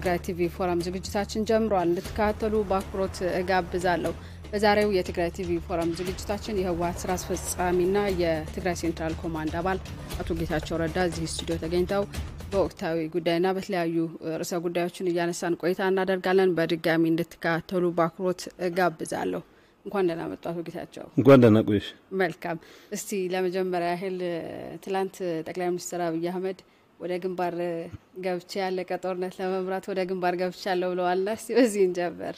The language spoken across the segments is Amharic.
የትግራይ ቲቪ ፎረም ዝግጅታችን ጀምሯል። እንድትከታተሉ በአክብሮት እጋብዛለሁ። በዛሬው የትግራይ ቲቪ ፎረም ዝግጅታችን የህወሀት ስራ አስፈጻሚና የትግራይ ሴንትራል ኮማንድ አባል አቶ ጌታቸው ረዳ እዚህ ስቱዲዮ ተገኝተው በወቅታዊ ጉዳይና በተለያዩ ርዕሰ ጉዳዮችን እያነሳን ቆይታ እናደርጋለን። በድጋሚ እንድትከታተሉ በአክብሮት እጋብዛለሁ። እንኳን ደህና መጡ አቶ ጌታቸው። እንኳን ደህና ቆየሽ። መልካም። እስቲ ለመጀመሪያ ያህል ትላንት ጠቅላይ ሚኒስትር አብይ አህመድ ወደ ግንባር ገብቼ ያለቀ ጦርነት ለመምራት ወደ ግንባር ገብቻለሁ ብለዋልና እስቲ በዚህ እንጀምር።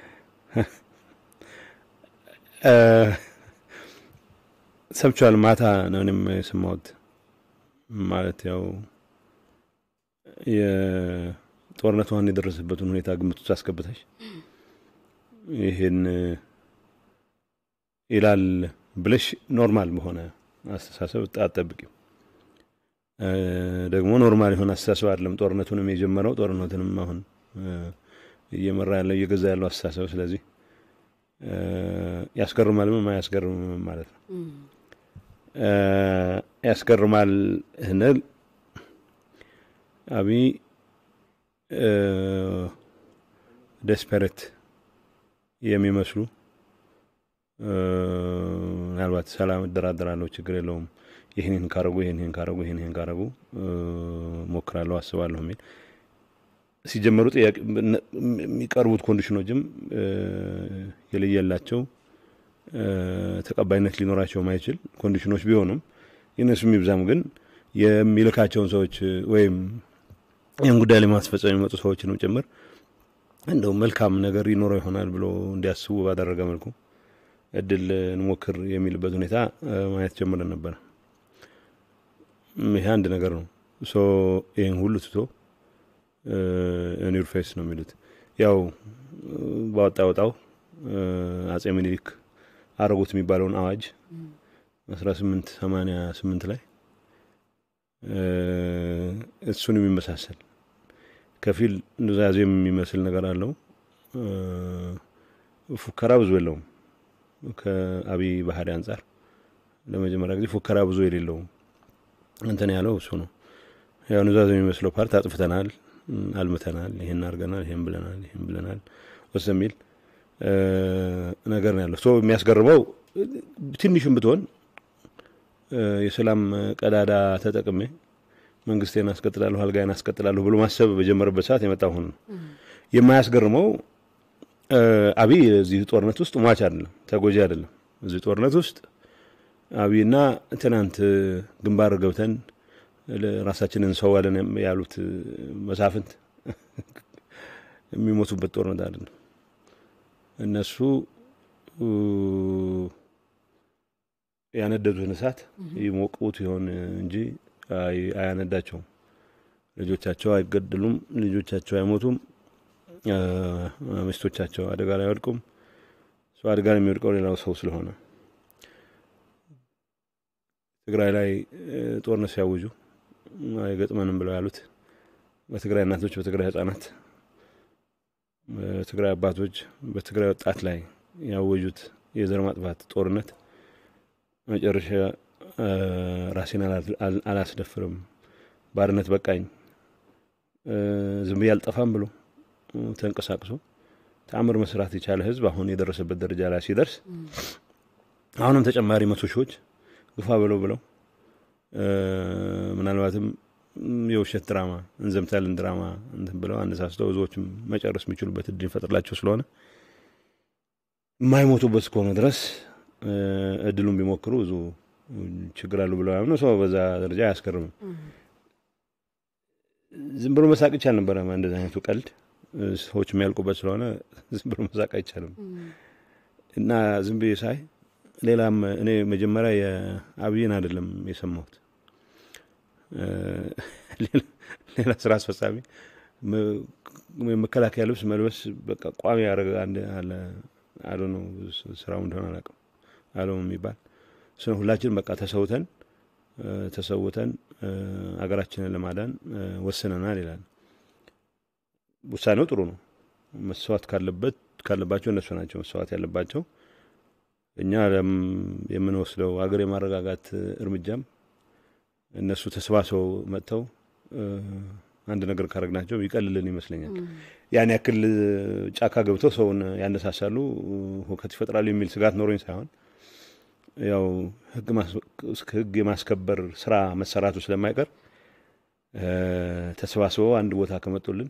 ሰምቼዋል። ማታ ነው እኔም የሰማሁት። ማለት ያው የጦርነቱ ዋን የደረሰበትን ሁኔታ ግምት ውስጥ አስገብተሽ ይህን ይላል ብለሽ ኖርማል በሆነ አስተሳሰብ አትጠብቂም። ደግሞ ኖርማል የሆነ አስተሳሰብ አይደለም። ጦርነቱንም የጀመረው ጦርነቱንም አሁን እየመራ ያለው እየገዛ ያለው አስተሳሰብ። ስለዚህ ያስገርማልም አያስገርምም ማለት ነው። ያስገርማል ስንል አብይ ደስፐሬት የሚመስሉ ምናልባት ሰላም እደራደራለሁ፣ ችግር የለውም ይህንን ካረጉ ይህንን ካረጉ ይህንን ካረጉ ሞክራለሁ፣ አስባለሁ የሚል ሲጀመሩ ጥያቄ የሚቀርቡት ኮንዲሽኖችም የለየላቸው ተቀባይነት ሊኖራቸው ማይችል ኮንዲሽኖች ቢሆኑም የነሱ የሚብዛም ግን የሚልካቸውን ሰዎች ወይም ይህን ጉዳይ ለማስፈጸም የሚመጡ ሰዎችንም ጭምር እንደው መልካም ነገር ይኖረው ይሆናል ብሎ እንዲያስቡ ባደረገ መልኩ እድል እንሞክር የሚልበት ሁኔታ ማየት ጀምረን ነበረ። ይሄ አንድ ነገር ነው። ሶ ይህን ሁሉ ትቶ ኒር ፌስ ነው የሚሉት ያው ባወጣ ወጣው አጼ ምኒልክ አረጉት የሚባለውን አዋጅ አስራ ስምንት ሰማንያ ስምንት ላይ እሱን የሚመሳሰል ከፊል ኑዛዜ የሚመስል ነገር አለው። ፉከራ ብዙ የለውም። ከአብይ ባህሪ አንጻር ለመጀመሪያ ጊዜ ፉከራ ብዙ የሌለው እንትን ያለው እሱ ነው። ያው ኑዛዜ የሚመስለው ፓርት አጥፍተናል፣ አልምተናል፣ ይሄን አድርገናል፣ ይሄን ብለናል፣ ይሄን ብለናል ወስ የሚል ነገር ነው ያለው። ሶ የሚያስገርመው ትንሽም ብትሆን የሰላም ቀዳዳ ተጠቅሜ መንግስቴን አስቀጥላለሁ፣ አልጋዬን አስቀጥላለሁ ብሎ ማሰብ በጀመረበት ሰዓት የመጣ ሆኑ ነው። የማያስገርመው አብይ እዚህ ጦርነት ውስጥ ሟች አይደለም፣ ተጎጂ አይደለም። እዚህ ጦርነት ውስጥ አብይና ትናንት ግንባር ገብተን ራሳችንን እንሰዋለን ያሉት መሳፍንት የሚሞቱበት ጦርነት አይደለም። እነሱ ያነደዱትን እሳት ይሞቁት ይሆን እንጂ አያነዳቸውም። ልጆቻቸው አይገድሉም፣ ልጆቻቸው አይሞቱም፣ ሚስቶቻቸው አደጋ ላይ አይወድቁም። ሰው አደጋ ላይ የሚወድቀው ሌላው ሰው ስለሆነ ትግራይ ላይ ጦርነት ሲያውጁ አይገጥመንም ብለው ያሉት በትግራይ እናቶች፣ በትግራይ ህጻናት፣ በትግራይ አባቶች፣ በትግራይ ወጣት ላይ ያወጁት የዘር ማጥፋት ጦርነት መጨረሻ ራሴን አላስደፍርም፣ ባርነት በቃኝ፣ ዝም ብዬ አልጠፋም ብሎ ተንቀሳቅሶ ተአምር መስራት የቻለ ህዝብ አሁን የደረሰበት ደረጃ ላይ ሲደርስ አሁንም ተጨማሪ መቶ ሺዎች ግፋ ብለው ብለው ምናልባትም የውሸት ድራማ እንዘምታለን ድራማ እንትን ብለው አነሳስተው ብዙዎችም መጨረስ የሚችሉበት እድል ይፈጥርላቸው ስለሆነ የማይሞቱበት እስከሆነ ድረስ እድሉን ቢሞክሩ ብዙ ችግር አሉ ብለው ያምነው ሰው በዛ ደረጃ አያስገርምም። ዝም ብሎ መሳቅ ይቻል ነበረ። እንደዚህ አይነቱ ቀልድ ሰዎች የሚያልቁበት ስለሆነ ዝም ብሎ መሳቅ አይቻልም እና ዝም ብዬ ሳይ ሌላም እኔ መጀመሪያ የአብይን አይደለም የሰማሁት ሌላ ስራ አስፈጻሚ መከላከያ ልብስ መልበስ በቃ ቋሚ ያደረገ አንድ አለ አለ ነው ስራው እንደሆነ አላውቅም አለው የሚባል ስለ ሁላችን በቃ ተሰውተን ተሰውተን አገራችንን ለማዳን ወስነናል ይላል። ውሳኔው ጥሩ ነው። መስዋዕት ካለበት ካለባቸው እነሱ ናቸው መስዋዕት ያለባቸው። እኛ የምንወስደው ሀገር የማረጋጋት እርምጃም እነሱ ተሰባስበው መጥተው አንድ ነገር ካረግናቸው ይቀልልን ይመስለኛል። ያን ያክል ጫካ ገብተው ሰውን ያነሳሳሉ፣ ሁከት ይፈጥራሉ የሚል ስጋት ኖሮኝ ሳይሆን ያው ሕግ የማስከበር ስራ መሰራቱ ስለማይቀር ተሰባስበው አንድ ቦታ ከመጡልን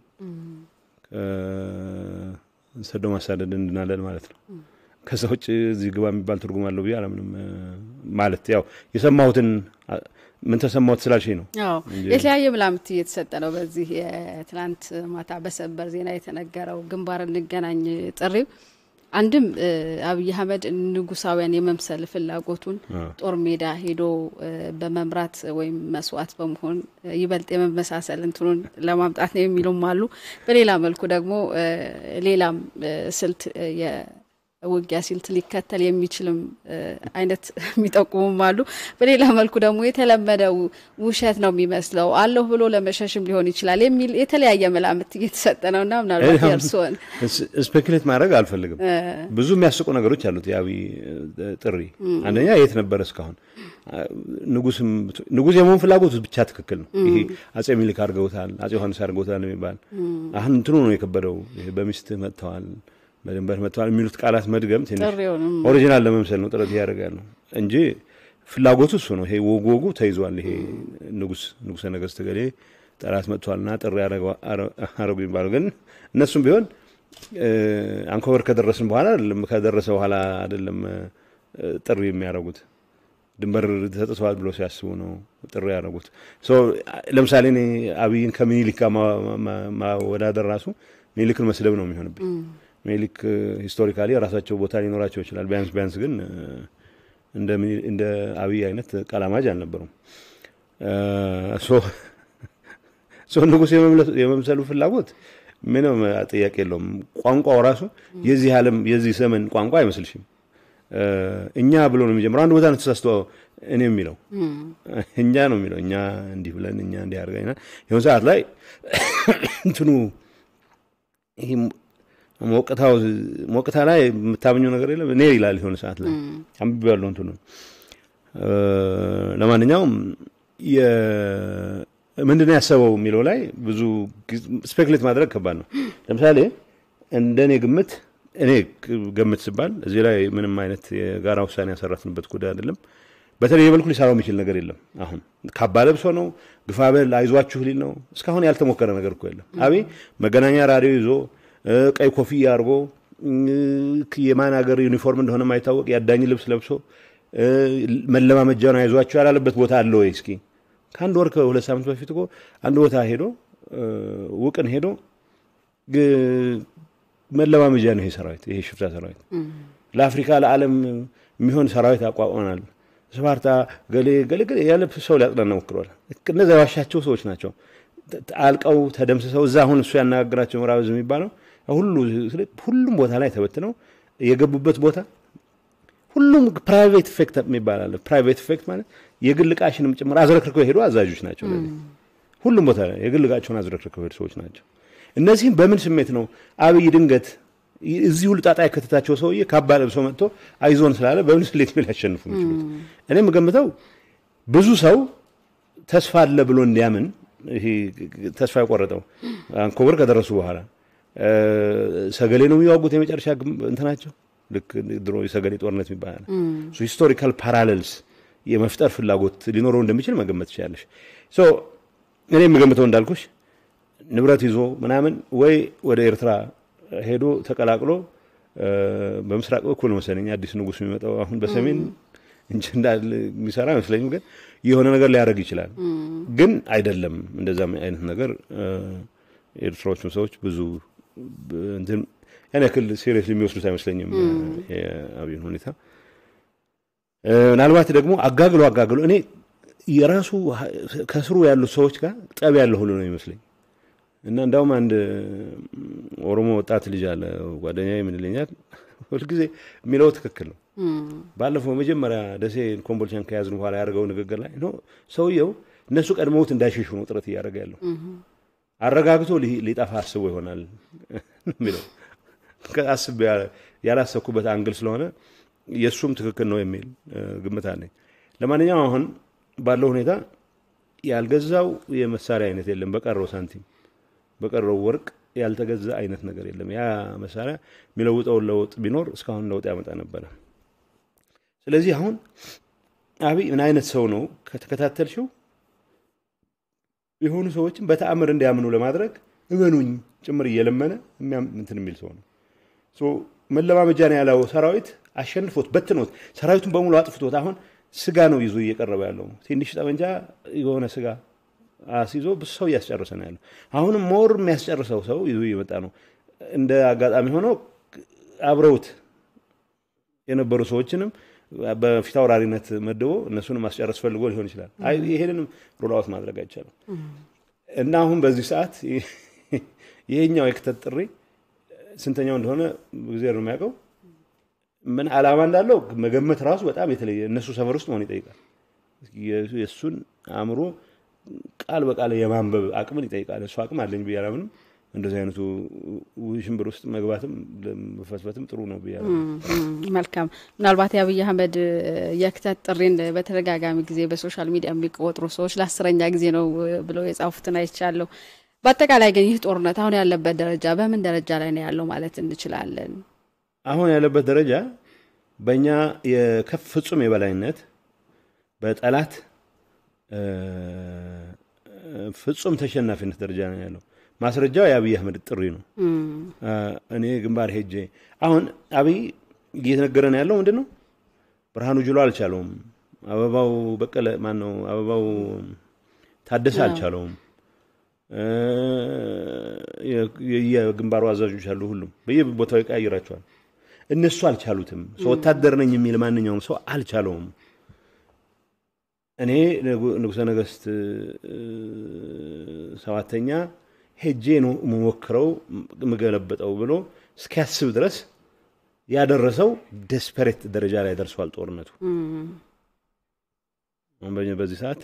ሰዶ ማሳደድ እንድናለን ማለት ነው። ከዛ ውጭ እዚህ ግባ የሚባል ትርጉም አለው ብዬ አላምንም። ማለት ያው የሰማሁትን ምን ተሰማሁት ስላልሽኝ ነው። የተለያየ ምላምት እየተሰጠ ነው። በዚህ የትናንት ማታ በሰበር ዜና የተነገረው ግንባር እንገናኝ ጥሪው አንድም አብይ አህመድ ንጉሳውያን የመምሰል ፍላጎቱን ጦር ሜዳ ሄዶ በመምራት ወይም መስዋዕት በመሆን ይበልጥ የመመሳሰል እንትኑን ለማምጣት ነው የሚሉም አሉ። በሌላ መልኩ ደግሞ ሌላም ስልት ውጊያ ስልት ሊከተል የሚችልም አይነት የሚጠቁሙም አሉ። በሌላ መልኩ ደግሞ የተለመደው ውሸት ነው የሚመስለው አለሁ ብሎ ለመሸሽም ሊሆን ይችላል የሚል የተለያየ መላምት እየተሰጠ ነው እና ምናልባት የእርስዎን ስፔኩሌት ማድረግ አልፈልግም። ብዙ የሚያስቁ ነገሮች አሉት የአብይ ጥሪ። አንደኛ የት ነበረ እስካሁን ንጉስ የመሆን ፍላጎቱ ብቻ ትክክል ነው። ይሄ አጼ ሚኒሊክ አድርገውታል፣ አጼ ዮሐንስ አድርገውታል የሚባል አሁን እንትኑ ነው የከበደው። በሚስትህ መጥተዋል በድንበር መጥተዋል የሚሉት ቃላት መድገም ትንሽ ኦሪጂናል ለመምሰል ነው ጥረት እያደረጋል ነው እንጂ ፍላጎቱ እሱ ነው። ይሄ ወጉ ወጉ ተይዟል። ይሄ ንጉስ ንጉሰ ነገስት ገሌ ጠላት መጥቷልና ጥሪ አረጉ የሚባለው ግን እነሱም ቢሆን አንኮበር ከደረስን በኋላ አይደለም ከደረሰ በኋላ አይደለም ጥሪ የሚያደርጉት ድንበር ተጥተዋል ብሎ ሲያስቡ ነው ጥሪ ያደረጉት። ለምሳሌ እኔ አብይን ከምኒልክ ጋር ማወዳደር ራሱ ሚኒሊክን መስደብ ነው የሚሆንብኝ። ሚኒሊክ ሂስቶሪካሊ የራሳቸው ቦታ ሊኖራቸው ይችላል። ቢያንስ ቢያንስ ግን እንደ አብይ አይነት ቀላማጅ አልነበሩም። ንጉስ የመምሰሉ ፍላጎት ምንም ጥያቄ የለውም። ቋንቋው ራሱ የዚህ ዓለም የዚህ ዘመን ቋንቋ አይመስልሽም? እኛ ብሎ ነው የሚጀምረው። አንድ ቦታ ነው ተሳስቶ እኔ የሚለው እኛ ነው የሚለው እኛ እንዲህ ብለን እኛ እንዲህ አድርገን የሆነ ሰዓት ላይ እንትኑ ይህ ሞቅታው ሞቅታ ላይ የምታምኘው ነገር የለም እኔ ይላል የሆነ ሰዓት ላይ አንብቤ ያለው እንትኑ ለማንኛውም ምንድነው ያሰበው የሚለው ላይ ብዙ ስፔክሌት ማድረግ ከባድ ነው። ለምሳሌ እንደ እኔ ግምት እኔ ገምት ስባል እዚህ ላይ ምንም አይነት የጋራ ውሳኔ ያሰራትንበት ጉዳይ አይደለም። በተለይ የበልኩ ሊሰራው የሚችል ነገር የለም። አሁን ካባ ለብሶ ነው ግፋበል አይዟችሁ ሊል ነው። እስካሁን ያልተሞከረ ነገር እኮ የለም። አብይ መገናኛ ራዲዮ ይዞ ቀይ ኮፍያ አድርጎ የማን ሀገር ዩኒፎርም እንደሆነ ማይታወቅ የአዳኝ ልብስ ለብሶ መለማመጃውን አይዟችሁ ያላለበት ቦታ አለ ወይ? እስኪ ከአንድ ወር ከሁለት ሳምንት በፊት እኮ አንድ ቦታ ሄዶ ውቅን ሄዶ መለማመጃ ነው ይሄ ሰራዊት፣ ይሄ ሽፍታ ሰራዊት ለአፍሪካ ለዓለም የሚሆን ሰራዊት አቋቁመናል። ስፓርታ ገሌ ገሌ ገሌ ያለ ሰው ሊያጽናና ሞክሯል። እነዚያ የዋሻቸው ሰዎች ናቸው አልቀው ተደምስሰው እዛ አሁን እሱ ያነጋግራቸው ምዕራብ ዕዝ የሚባለው ሁሉም ቦታ ላይ ተበትነው የገቡበት ቦታ ሁሉም ፕራይቬት ኢፌክት የሚባል አለ። ፕራይቬት ኢፌክት ማለት የግል ዕቃሽንም ጭምር አዝረክርከው የሄዱ አዛዦች ናቸው። ሁሉም ቦታ ላይ የግል ዕቃቸውን አዝረክርከው የሄዱ ሰዎች ናቸው። እነዚህም በምን ስሜት ነው አብይ ድንገት እዚህ ሁሉ ጣጣ የከተታቸው ሰውዬ ካባ ለብሶ መጥቶ አይዞን ስላለ በምን ስሌት ነው ሊያሸንፉ የሚችሉት? እኔ የምገምተው ብዙ ሰው ተስፋ አለ ብሎ እንዲያምን ይሄ ተስፋ የቆረጠው አንኮበር ከደረሱ በኋላ ሰገሌ ነው የሚዋጉት የመጨረሻ እንትናቸው ልክ ድሮ የሰገሌ ጦርነት ይባላል። ሂስቶሪካል ፓራሌልስ የመፍጠር ፍላጎት ሊኖረው እንደሚችል መገመት ትችላለሽ። እኔ የምገምተው እንዳልኩሽ ንብረት ይዞ ምናምን ወይ ወደ ኤርትራ ሄዶ ተቀላቅሎ በምስራቅ በኩል መሰለኝ አዲስ ንጉሥ የሚመጣው አሁን በሰሜን እንጂ እንዳለ የሚሰራ አይመስለኝም። ግን የሆነ ነገር ሊያደርግ ይችላል። ግን አይደለም እንደዛም አይነት ነገር የኤርትራዎቹም ሰዎች ብዙ እንትን ያን ያክል ሴሪየስ የሚወስዱት አይመስለኝም የአብይን ሁኔታ። ምናልባት ደግሞ አጋግሎ አጋግሎ እኔ የራሱ ከስሩ ያሉት ሰዎች ጋር ጠብ ያለ ሁሉ ነው ይመስለኝ እና እንዳውም አንድ ኦሮሞ ወጣት ልጅ አለ ጓደኛ ምን ይለኛል ሁልጊዜ የሚለው ትክክል ነው። ባለፈው መጀመሪያ ደሴ ኮምቦልቻን ከያዝን በኋላ ያደርገው ንግግር ላይ ነው ሰውየው እነሱ ቀድመውት እንዳይሸሹ ነው ጥረት እያደረገ ያለው አረጋግቶ ሊጠፋ አስቦ ይሆናል የሚለው አስብ ያላሰብኩበት አንግል ስለሆነ የእሱም ትክክል ነው የሚል ግምት አለኝ። ለማንኛውም አሁን ባለው ሁኔታ ያልገዛው የመሳሪያ አይነት የለም። በቀረው ሳንቲም በቀረው ወርቅ ያልተገዛ አይነት ነገር የለም። ያ መሳሪያ የሚለውጠውን ለውጥ ቢኖር እስካሁን ለውጥ ያመጣ ነበረ። ስለዚህ አሁን አብይ ምን አይነት ሰው ነው ከተከታተልሽው የሆኑ ሰዎችን በተአምር እንዲያምኑ ለማድረግ እመኑኝ ጭምር እየለመነ እንትን የሚል ሰው ነው። መለማመጃ ነው ያለው ሰራዊት አሸንፎት በትኖት ሰራዊቱን በሙሉ አጥፍቶት አሁን ስጋ ነው ይዞ እየቀረበ ያለው። ትንሽ ጠመንጃ የሆነ ስጋ አስይዞ ብዙ ሰው እያስጨረሰ ነው ያለው። አሁንም ሞር የሚያስጨርሰው ሰው ይዞ እየመጣ ነው። እንደ አጋጣሚ ሆነው አብረውት የነበሩ ሰዎችንም በፊት አውራሪነት መድቦ እነሱንም ማስጨረስ ፈልጎ ሊሆን ይችላል። ይሄንንም ሮላውት ማድረግ አይቻልም እና አሁን በዚህ ሰዓት ይሄኛው የክተት ጥሪ ስንተኛው እንደሆነ ጊዜ ነው የሚያውቀው። ምን ዓላማ እንዳለው መገመት ራሱ በጣም የተለየ እነሱ ሰፈር ውስጥ መሆን ይጠይቃል። የእሱን አእምሮ ቃል በቃል የማንበብ አቅምን ይጠይቃል። እሱ አቅም አለኝ ብዬ አላምንም። እንደዚህ አይነቱ ሽንብር ውስጥ መግባትም መፈትፈትም ጥሩ ነው ብዬ መልካም። ምናልባት የአብይ አህመድ የክተት ጥሪን በተደጋጋሚ ጊዜ በሶሻል ሚዲያ የሚቆጥሩ ሰዎች ለአስረኛ ጊዜ ነው ብለው የጻፉትን አይቻለሁ። በአጠቃላይ ግን ይህ ጦርነት አሁን ያለበት ደረጃ በምን ደረጃ ላይ ነው ያለው ማለት እንችላለን? አሁን ያለበት ደረጃ በእኛ የከፍ ፍጹም የበላይነት በጠላት ፍጹም ተሸናፊነት ደረጃ ነው ያለው። ማስረጃው የአብይ አህመድ ጥሪ ነው። እኔ ግንባር ሄጄ አሁን አብይ እየተነገረን ያለው ምንድን ነው? ብርሃኑ ጁሎ አልቻለውም። አበባው በቀለ ማን ነው? አበባው ታደሰ አልቻለውም። የግንባሩ አዛዦች አሉ። ሁሉም በየቦታው ይቀያይራቸዋል። እነሱ አልቻሉትም። ሰው ወታደር ነኝ የሚል ማንኛውም ሰው አልቻለውም። እኔ ንጉሠ ነገሥት ሰባተኛ ሄጄ ነው የምሞክረው የምገለበጠው ብሎ እስኪያስብ ድረስ ያደረሰው ደስፐሬት ደረጃ ላይ ደርሷል ጦርነቱ። በዚህ ሰዓት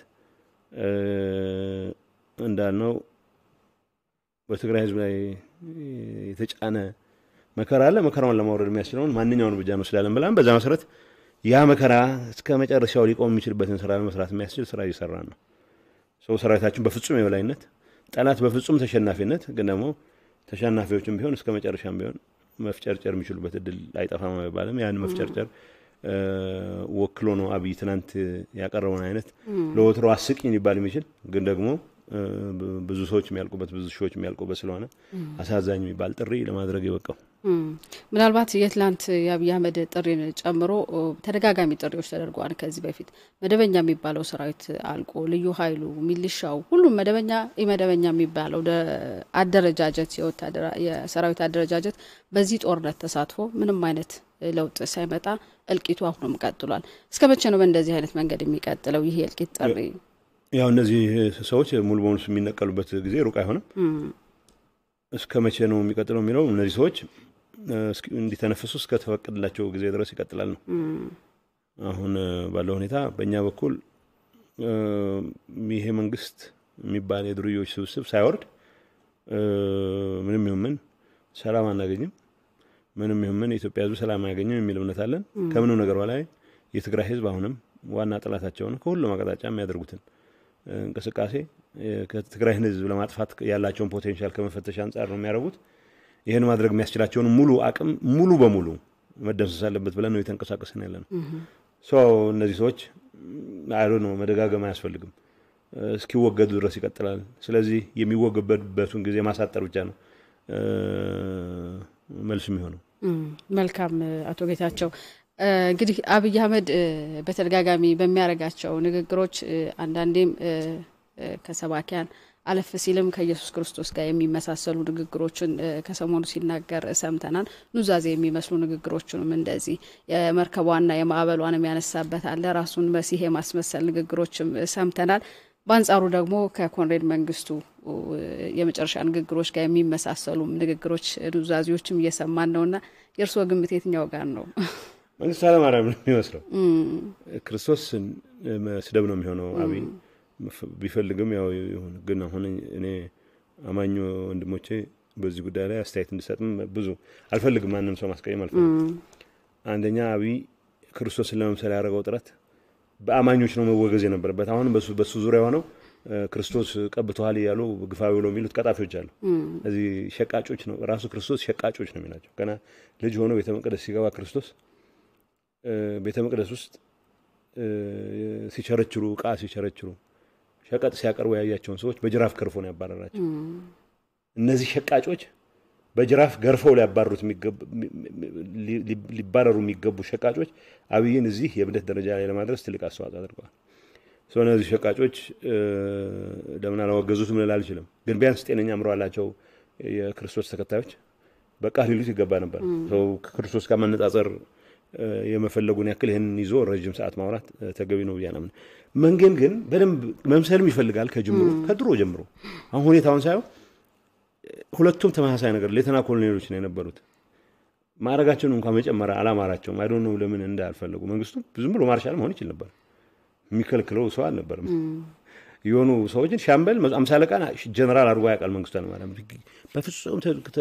እንዳልነው በትግራይ ሕዝብ ላይ የተጫነ መከራ አለ። መከራውን ለማውረድ የሚያስችለውን ማንኛውን እርምጃ እንወስዳለን ብላን በዛ መሰረት ያ መከራ እስከ መጨረሻው ሊቆም የሚችልበትን ስራ ለመስራት የሚያስችል ስራ እየሰራ ነው። ሰው ሰራዊታችን በፍጹም የበላይነት ጠላት በፍጹም ተሸናፊነት፣ ግን ደግሞ ተሸናፊዎችም ቢሆን እስከ መጨረሻም ቢሆን መፍጨርጨር የሚችሉበት እድል አይጠፋም አይባልም። ያን መፍጨርጨር ወክሎ ነው አብይ ትናንት ያቀረበውን አይነት ለወትሮ አስቂኝ ሊባል የሚችል ግን ደግሞ ብዙ ሰዎች የሚያልቁበት ብዙ ሺዎች የሚያልቁበት ስለሆነ አሳዛኝ የሚባል ጥሪ ለማድረግ የበቃው ምናልባት የትላንት የአብይ አህመድ ጥሪን ጨምሮ ተደጋጋሚ ጥሪዎች ተደርገዋል። ከዚህ በፊት መደበኛ የሚባለው ሰራዊት አልቆ ልዩ ኃይሉ፣ ሚሊሻው፣ ሁሉም መደበኛ ኢመደበኛ የሚባለው አደረጃጀት የሰራዊት አደረጃጀት በዚህ ጦርነት ተሳትፎ ምንም አይነት ለውጥ ሳይመጣ እልቂቱ አሁንም ቀጥሏል። እስከ መቼ ነው በእንደዚህ አይነት መንገድ የሚቀጥለው ይህ የእልቂት ጥሪ? ያው እነዚህ ሰዎች ሙሉ በሙሉ የሚነቀሉበት ጊዜ ሩቅ አይሆንም። እስከ መቼ ነው የሚቀጥለው የሚለው እነዚህ ሰዎች እንዲተነፍሱ እስከተፈቀደላቸው ጊዜ ድረስ ይቀጥላል ነው። አሁን ባለው ሁኔታ በእኛ በኩል ይሄ መንግስት የሚባል የዱርዮች ስብስብ ሳይወርድ ምንም ይሁን ምን ሰላም አናገኝም፣ ምንም ይሁን ምን የኢትዮጵያ ሕዝብ ሰላም አያገኝም የሚል እምነት አለን። ከምንም ነገር በላይ የትግራይ ሕዝብ አሁንም ዋና ጠላታቸው ነው። ከሁሉም አቅጣጫ የሚያደርጉትን እንቅስቃሴ ከትግራይን ሕዝብ ለማጥፋት ያላቸውን ፖቴንሻል ከመፈተሽ አንጻር ነው የሚያደርጉት። ይህን ማድረግ የሚያስችላቸውን ሙሉ አቅም ሙሉ በሙሉ መደምሰስ አለበት ብለን ነው የተንቀሳቀስን ያለ ነው። እነዚህ ሰዎች አይ ነው መደጋገም አያስፈልግም፣ እስኪወገዱ ድረስ ይቀጥላል። ስለዚህ የሚወገበቱን ጊዜ ማሳጠር ብቻ ነው መልስ የሚሆነው። መልካም አቶ ጌታቸው እንግዲህ አብይ አህመድ በተደጋጋሚ በሚያደርጋቸው ንግግሮች አንዳንዴም ከሰባኪያን አለፍ ሲልም ከኢየሱስ ክርስቶስ ጋር የሚመሳሰሉ ንግግሮችን ከሰሞኑ ሲናገር ሰምተናል። ኑዛዜ የሚመስሉ ንግግሮችንም እንደዚህ የመርከቧና የማዕበሏንም ያነሳበት አለ። ራሱን መሲህ የማስመሰል ንግግሮችም ሰምተናል። በአንጻሩ ደግሞ ከኮንሬድ መንግስቱ የመጨረሻ ንግግሮች ጋር የሚመሳሰሉ ንግግሮች፣ ኑዛዜዎችም እየሰማን ነውና የእርስዎ ግምት የትኛው ጋር ነው? መንግስቱ ኃይለማርያም ነው የሚመስለው። ክርስቶስ ስደብ ነው የሚሆነው አብይ ቢፈልግም ያው ይሁን። ግን አሁን እኔ አማኝ ወንድሞቼ በዚህ ጉዳይ ላይ አስተያየት እንዲሰጥም ብዙ አልፈልግም። ማንም ሰው ማስቀየም አልፈልግም። አንደኛ አብይ ክርስቶስን ለመምሰል ያደረገው ጥረት በአማኞች ነው መወገዝ የነበረበት። አሁን በሱ ዙሪያ ሆነው ክርስቶስ ቀብተዋል እያሉ ግፋዊ ብሎ የሚሉት ቀጣፊዎች አሉ። እዚህ ሸቃጮች ነው ራሱ ክርስቶስ ሸቃጮች ነው የሚላቸው። ገና ልጅ ሆኖ ቤተ መቅደስ ሲገባ ክርስቶስ ቤተ መቅደስ ውስጥ ሲቸረችሩ እቃ ሲቸረችሩ ሸቀጥ ሲያቀርቡ ያያቸውን ሰዎች በጅራፍ ገርፎ ነው ያባረራቸው። እነዚህ ሸቃጮች በጅራፍ ገርፈው ሊያባሩት ሊባረሩ የሚገቡ ሸቃጮች አብይን እዚህ የእብደት ደረጃ ላይ ለማድረስ ትልቅ አስተዋጽኦ አድርገዋል። ሰው እነዚህ ሸቃጮች ለምን አላወገዙትም ልል አልችልም። ግን ቢያንስ ጤነኛ አእምሮ ያላቸው የክርስቶስ ተከታዮች በቃ ሊሉት ይገባ ነበር። ሰው ከክርስቶስ ጋር ማነጻጸር የመፈለጉን ያክል ይህንን ይዞ ረዥም ሰዓት ማውራት ተገቢ ነው ብያ ናምን። መንጌን ግን በደንብ መምሰልም ይፈልጋል ከጅምሮ ከድሮ ጀምሮ። አሁን ሁኔታውን ሳየው ሁለቱም ተመሳሳይ ነገር ሌተና ኮሎኔሎች ነው የነበሩት። ማዕረጋቸውን እንኳን መጨመር አላማራቸውም። አይዶ ነው ለምን እንዳልፈለጉ። መንግስቱ ዝም ብሎ ማርሻል መሆን ይችል ነበር። የሚከልክለው ሰው አልነበርም። የሆኑ ሰዎችን ሻምበል አምሳ አለቃ ጀነራል አድርጎ ያውቃል መንግስቱ ኃይለማርያም። በፍጹም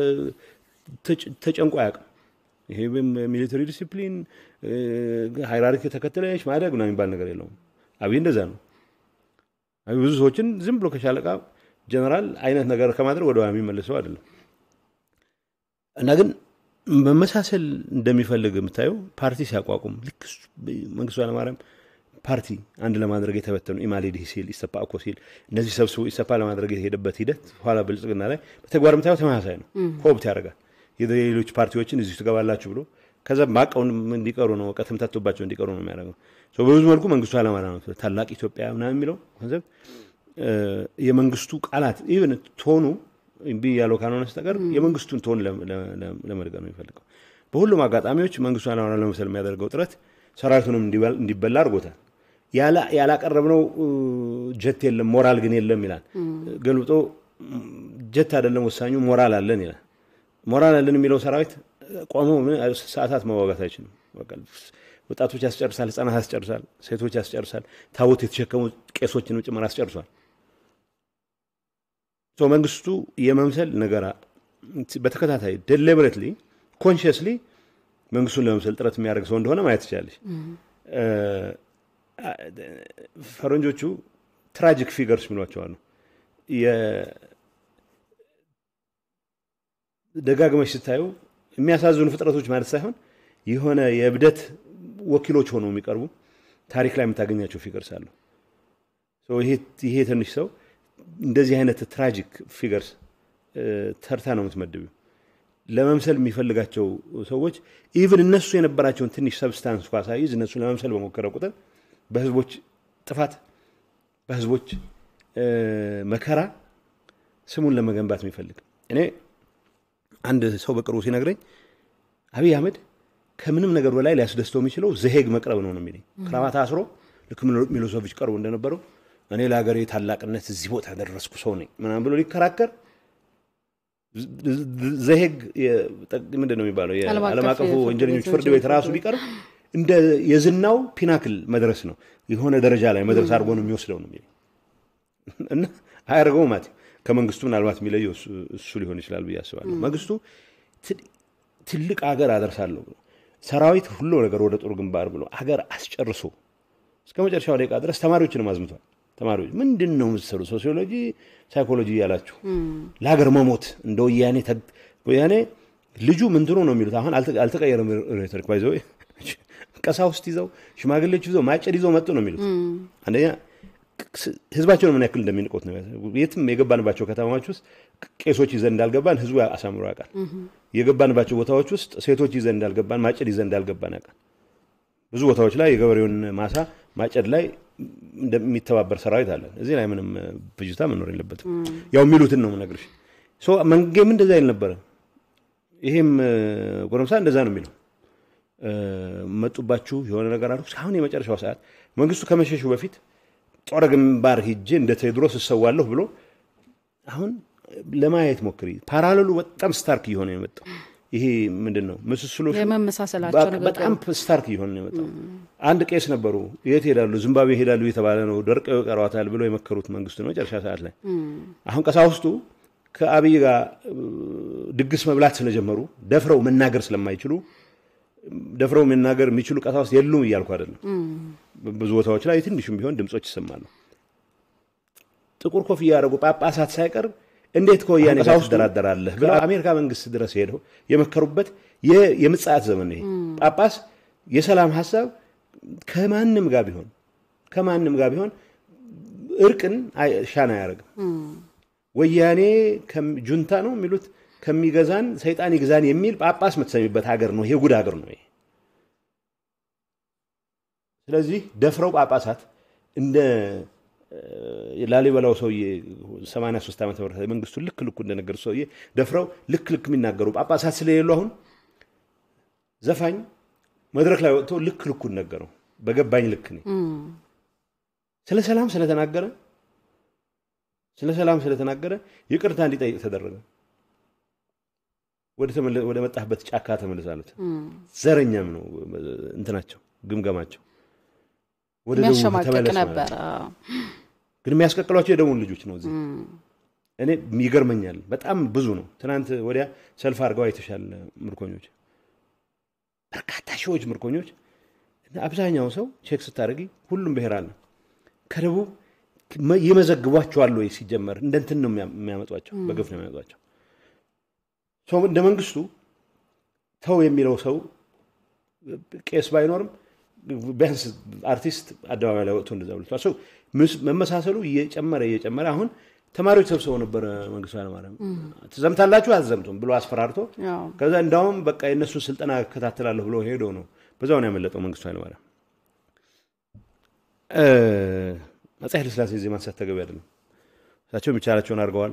ተጨንቆ አያውቅም። ይሄ ሚሊተሪ ዲሲፕሊን ሃይራርኪ ተከትለሽ ማደግ ነው የሚባል ነገር የለውም። አብይ እንደዛ ነው። አብይ ብዙ ሰዎችን ዝም ብሎ ከሻለቃ ጀነራል አይነት ነገር ከማድረግ ወደ የሚመልሰው አይደለም። እና ግን መመሳሰል እንደሚፈልግ የምታየው ፓርቲ ሲያቋቁም ልክ መንግስቱ ኃይለማርያም ፓርቲ አንድ ለማድረግ የተበተኑ ኢማሌድ ሲል ኢሰፓ እኮ ሲል እነዚህ ሰብስቦ ኢሰፓ ለማድረግ የሄደበት ሂደት ኋላ ብልጽግና ላይ በተግባር የምታየው ተመሳሳይ ነው። ሆብት ያደርጋል። የሌሎች ፓርቲዎችን እዚሁ ትገባላችሁ ብሎ ከዛ ማቀውን እንዲቀሩ ነው እውቀት ተምታቶባቸው እንዲቀሩ ነው የሚያደርገው። በብዙ መልኩ መንግስቱ ኃይለማርያም ነው ታላቅ ኢትዮጵያ ምናምን የሚለው ኮንሰፕት የመንግስቱ ቃላት ኢቨን ቶኑ እምቢ ያለው ካልሆነ በስተቀር የመንግስቱን ቶን ለመድገም ነው የሚፈልገው። በሁሉም አጋጣሚዎች መንግስቱ ኃይለማርያም ለመምሰል የሚያደርገው ጥረት ሰራዊቱንም እንዲበላ አድርጎታል። ያላቀረብነው ጀት የለም ሞራል ግን የለም ይላል። ገልብጦ ጀት አይደለም ወሳኙ ሞራል አለን ይላል። ሞራል አለን የሚለው ሰራዊት ቆሞ ሰዓታት መዋጋት አይችልም። ወጣቶች ያስጨርሳል፣ ህጻናት ያስጨርሳል፣ ሴቶች ያስጨርሳል፣ ታቦት የተሸከሙ ቄሶችን ጭምር አስጨርሷል። መንግስቱ የመምሰል ነገራ በተከታታይ ዴሊበሬትሊ ኮንሽስሊ መንግስቱን ለመምሰል ጥረት የሚያደርግ ሰው እንደሆነ ማየት ትችላለች። ፈረንጆቹ ትራጂክ ፊገርስ የሚሏቸዋሉ። ደጋግመሽ ስታዩ የሚያሳዝኑ ፍጥረቶች ማለት ሳይሆን የሆነ የእብደት ወኪሎች ሆነው የሚቀርቡ ታሪክ ላይ የምታገኛቸው ፊገርስ አሉ። ይሄ ትንሽ ሰው እንደዚህ አይነት ትራጂክ ፊገርስ ተርታ ነው የምትመድቢው። ለመምሰል የሚፈልጋቸው ሰዎች ኢቭን እነሱ የነበራቸውን ትንሽ ሰብስታንስ እንኳ ሳይዝ እነሱ ለመምሰል በሞከረ ቁጥር በህዝቦች ጥፋት፣ በህዝቦች መከራ ስሙን ለመገንባት የሚፈልግ እኔ አንድ ሰው በቅርቡ ሲነግረኝ አብይ አህመድ ከምንም ነገር በላይ ሊያስደስተው የሚችለው ዘሄግ መቅረብ ነው ነው የሚለኝ። ክራባት አስሮ ልክ ሚሎሶቪች ቀርቦ እንደነበረው እኔ ለሀገሬ ታላቅነት እዚህ ቦታ ያደረስኩ ሰው ነኝ ምናምን ብሎ ሊከራከር ዘሄግ ምንድን ነው የሚባለው የዓለም አቀፉ ወንጀለኞች ፍርድ ቤት ራሱ ቢቀርብ እንደ የዝናው ፒናክል መድረስ ነው የሆነ ደረጃ ላይ መድረስ አድርጎ ነው የሚወስደው ነው የሚለኝ እና አያደርገው ማለት ከመንግስቱ ምናልባት የሚለየው እሱ ሊሆን ይችላል ብዬ አስባለሁ። መንግስቱ ትልቅ አገር አደርሳለሁ ብሎ ሰራዊት ሁሉ ነገር ወደ ጦር ግንባር ብሎ አገር አስጨርሶ እስከ መጨረሻው ደቂቃ ድረስ ተማሪዎችንም አዝምቷል። ተማሪዎች ምንድን ነው የምትሰሩ ሶሲዮሎጂ፣ ሳይኮሎጂ እያላችሁ ለሀገር መሞት እንደ ወያኔ ወያኔ ልጁ ምንትኑ ነው የሚሉት አሁን አልተቀየረም። ሬቶሪክ ባይዘ ቀሳውስት ይዘው ሽማግሌዎች ይዘው ማጨድ ይዘው መጡ ነው የሚሉት አንደኛ ህዝባቸውን ምን ያክል እንደሚንቆት ነው። የትም የገባንባቸው ከተማዎች ውስጥ ቄሶች ይዘን እንዳልገባን ህዝቡ አሳምሮ ያውቃል። የገባንባቸው ቦታዎች ውስጥ ሴቶች ይዘን እንዳልገባን፣ ማጨድ ይዘን እንዳልገባን ያውቃል። ብዙ ቦታዎች ላይ የገበሬውን ማሳ ማጨድ ላይ እንደሚተባበር ሰራዊት አለን። እዚህ ላይ ምንም ብጅታ መኖር የለበትም። ያው የሚሉትን ነው የምነግርሽ። መንጌም እንደዛ ይል ነበረ። ይሄም ጎረምሳ እንደዛ ነው የሚለው። መጡባችሁ የሆነ ነገር አድርጉ። አሁን የመጨረሻው ሰዓት መንግስቱ ከመሸሹ በፊት ጦር ግንባር ሂጄ እንደ ቴዎድሮስ እሰዋለሁ ብሎ አሁን ለማየት ሞክሪ። ፓራሌሉ በጣም ስታርክ እየሆነ የመጣው ይሄ ምንድን ነው ምስስሎች የመመሳሰላቸው በጣም ስታርክ እየሆነ ነው የመጣው። አንድ ቄስ ነበሩ። የት ሄዳሉ? ዚምባብዌ ሄዳሉ የተባለ ነው። ደርቀው ይቀሯታል ብሎ የመከሩት መንግስቱ ነው መጨረሻ ሰዓት ላይ። አሁን ቀሳውስቱ ከአብይ ጋር ድግስ መብላት ስለጀመሩ ደፍረው መናገር ስለማይችሉ ደፍረው መናገር የሚችሉ ቀሳውስት የሉም እያልኩ አይደለም። ብዙ ቦታዎች ላይ ትንሹም ቢሆን ድምፆች ይሰማሉ። ጥቁር ኮፍያ ያደረጉ ጳጳሳት ሳይቀር እንዴት ከወያኔ ጋር ትደራደራለህ ብለው አሜሪካ መንግስት ድረስ ሄደው የመከሩበት የምጽአት ዘመን ይሄ ጳጳስ የሰላም ሀሳብ ከማንም ጋር ቢሆን ከማንም ጋር ቢሆን እርቅን ሻን አያደርግም። ወያኔ ጁንታ ነው የሚሉት ከሚገዛን ሰይጣን ይግዛን የሚል ጳጳስ የምትሰሚበት ሀገር ነው። ይሄ ጉድ ሀገር ነው ይሄ። ስለዚህ ደፍረው ጳጳሳት እንደ ላሊበላው ሰውዬ 83 ዓመተ ምህረት መንግስቱ ልክ ልኩ እንደነገሩ ሰውዬ ደፍረው ልክ ልክ የሚናገሩ ጳጳሳት ስለሌሉ አሁን ዘፋኝ መድረክ ላይ ወጥቶ ልክ ልኩን ነገረው። በገባኝ ልክ ነ ስለ ሰላም ስለተናገረ ስለ ሰላም ስለተናገረ ይቅርታ እንዲጠይቅ ተደረገ። ወደ መጣህበት ጫካ ተመለስ አሉት። ዘረኛም ነው እንትናቸው ግምገማቸው። ወደ የሚያሸማቅቅ ነበር። ግን የሚያስቀቅሏቸው የደቡብ ልጆች ነው። እዚህ እኔ ይገርመኛል። በጣም ብዙ ነው። ትናንት ወዲያ ሰልፍ አድርገው አይተሻል። ምርኮኞች በርካታ ሺዎች ምርኮኞች። አብዛኛው ሰው ቼክ ስታደርጊ ሁሉም ብሔር አለ። ከደቡብ ይመዘግቧቸዋል ወይ? ሲጀመር እንደ እንትን ነው የሚያመጧቸው፣ በግፍ ነው የሚያመጧቸው። እንደ መንግስቱ ተው የሚለው ሰው ቄስ ባይኖርም ቢያንስ አርቲስት አደባባይ ላይ ወጥቶ እንደዛ ብሏል። ሰው መመሳሰሉ እየጨመረ እየጨመረ አሁን ተማሪዎች ሰብስበው ነበረ መንግስቱ ኃይለማርያም ትዘምታላችሁ አትዘምቱም ብሎ አስፈራርቶ ከዛ እንዳውም በቃ የእነሱን ስልጠና እከታተላለሁ ብሎ ሄዶ ነው በዛው ነው ያመለጠው መንግስቱ ኃይለማርያም። አፄ ኃይለሥላሴ ጊዜ ማንሳት ተገቢ አይደለም። እሳቸው የሚቻላቸውን አድርገዋል።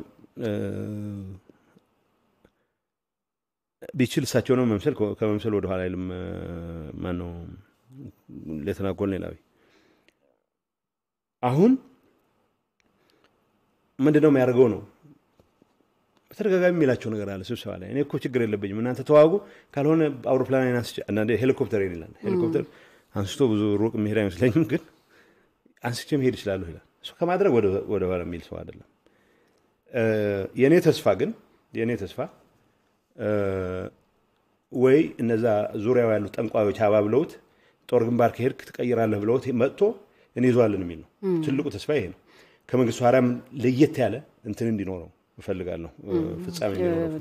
ቢችል እሳቸው ነው መምሰል ከመምሰል ወደኋላ አይልም። ማን ነው ሌተና ኮሎኔል አብይ አሁን ምንድን ነው የሚያደርገው ነው በተደጋጋሚ የሚላቸው ነገር አለ ስብሰባ ላይ እኔ እኮ ችግር የለብኝም እናንተ ተዋጉ ካልሆነ አውሮፕላን አንስቼ አንዳንዴ ሄሊኮፕተር ይላል ሄሊኮፕተር አንስቶ ብዙ ሩቅ የሚሄድ አይመስለኝም ግን አንስቼ መሄድ ይችላለሁ ይላል እሱ ከማድረግ ወደ ኋላ የሚል ሰው አይደለም የእኔ ተስፋ ግን የእኔ ተስፋ ወይ እነዛ ዙሪያው ያሉ ጠንቋዮች አባብለውት ጦር ግንባር ከሄድክ ትቀይራለህ ብለውት መጥቶ እንይዘዋለን የሚል ነው ትልቁ ተስፋ ይሄ ነው ከመንግስቱ ኃይለማርያም ለየት ያለ እንትን እንዲኖረው እፈልጋለሁ ፍጻሜ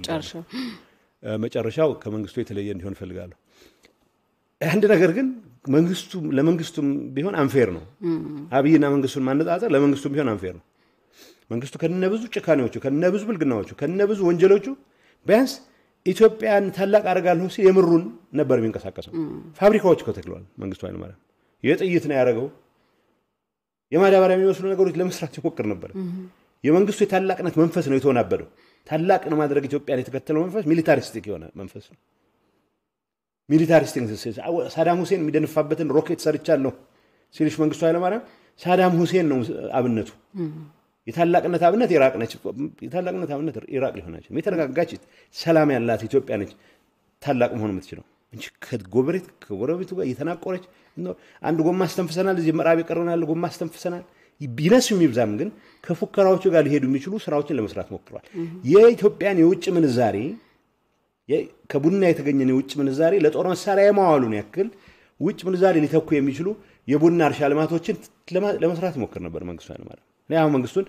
መጨረሻው ከመንግስቱ የተለየ እንዲሆን እፈልጋለሁ አንድ ነገር ግን መንግስቱ ለመንግስቱም ቢሆን አንፌር ነው አብይና መንግስቱን ማነጻጸር ለመንግስቱም ቢሆን አንፌር ነው መንግስቱ ከነብዙ ጭካኔዎቹ ከነብዙ ብልግናዎቹ ከነብዙ ወንጀሎቹ ቢያንስ ኢትዮጵያን ታላቅ አደርጋለሁ ሲል የምሩን ነበር የሚንቀሳቀሰው ፋብሪካዎች እኮ ተክለዋል መንግስቱ ኃይለማርያም የጥይት ነው ያደረገው የማዳበሪያ የሚመስሉ ነገሮች ለመስራት ይሞክር ነበር የመንግስቱ የታላቅነት መንፈስ ነው የተወናበደው ታላቅ ለማድረግ ኢትዮጵያን የተከተለው መንፈስ ሚሊታሪስቲክ የሆነ መንፈስ ነው ሚሊታሪስቲክ ሳዳም ሁሴን የሚደንፋበትን ሮኬት ሰርቻለሁ ሲልሽ መንግስቱ ኃይለማርያም ሳዳም ሁሴን ነው አብነቱ የታላቅነት አብነት ኢራቅ ነች የታላቅነት አብነት ኢራቅ ሊሆናች የተረጋጋች ሰላም ያላት ኢትዮጵያ ነች ታላቅ መሆን የምትችለው እንጂ ከጎረቤት ከጎረቤቱ ጋር እየተናቆረች አንድ ጎማ አስተንፍሰናል እዚህ ምዕራብ የቀረናል ጎማ አስተንፍሰናል ቢነስ የሚብዛም ግን ከፉከራዎቹ ጋር ሊሄዱ የሚችሉ ስራዎችን ለመስራት ሞክረዋል የኢትዮጵያን የውጭ ምንዛሬ ከቡና የተገኘን የውጭ ምንዛሬ ለጦር መሳሪያ የማዋሉን ያክል ውጭ ምንዛሬ ሊተኩ የሚችሉ የቡና እርሻ ልማቶችን ለመስራት ሞክር ነበር መንግስቱ ኃይለማርያም እኔ አሁን መንግስቱን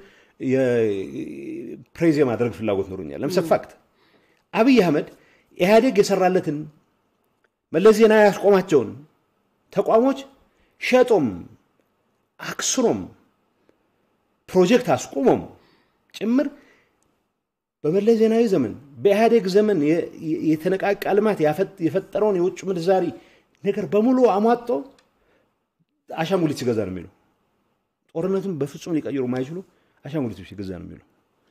ፕሬዝ የማድረግ ፍላጎት ኖሮኛል ለምሳሌ ፋክት አብይ አህመድ ኢህአዴግ የሰራለትን መለስ ዜናዊ ያስቆማቸውን ተቋሞች ሸጦም አክስሮም ፕሮጀክት አስቆሞም ጭምር በመለስ ዜናዊ ዘመን በኢህአዴግ ዘመን የተነቃቃ ልማት የፈጠረውን የውጭ ምንዛሪ ነገር በሙሉ አሟጦ አሻንጉሊት ሲገዛ ነው የሚለው ጦርነቱን በፍጹም ሊቀይሩ ማይችሉ አሻንጉሊቶች ሲገዛ ነው የሚለው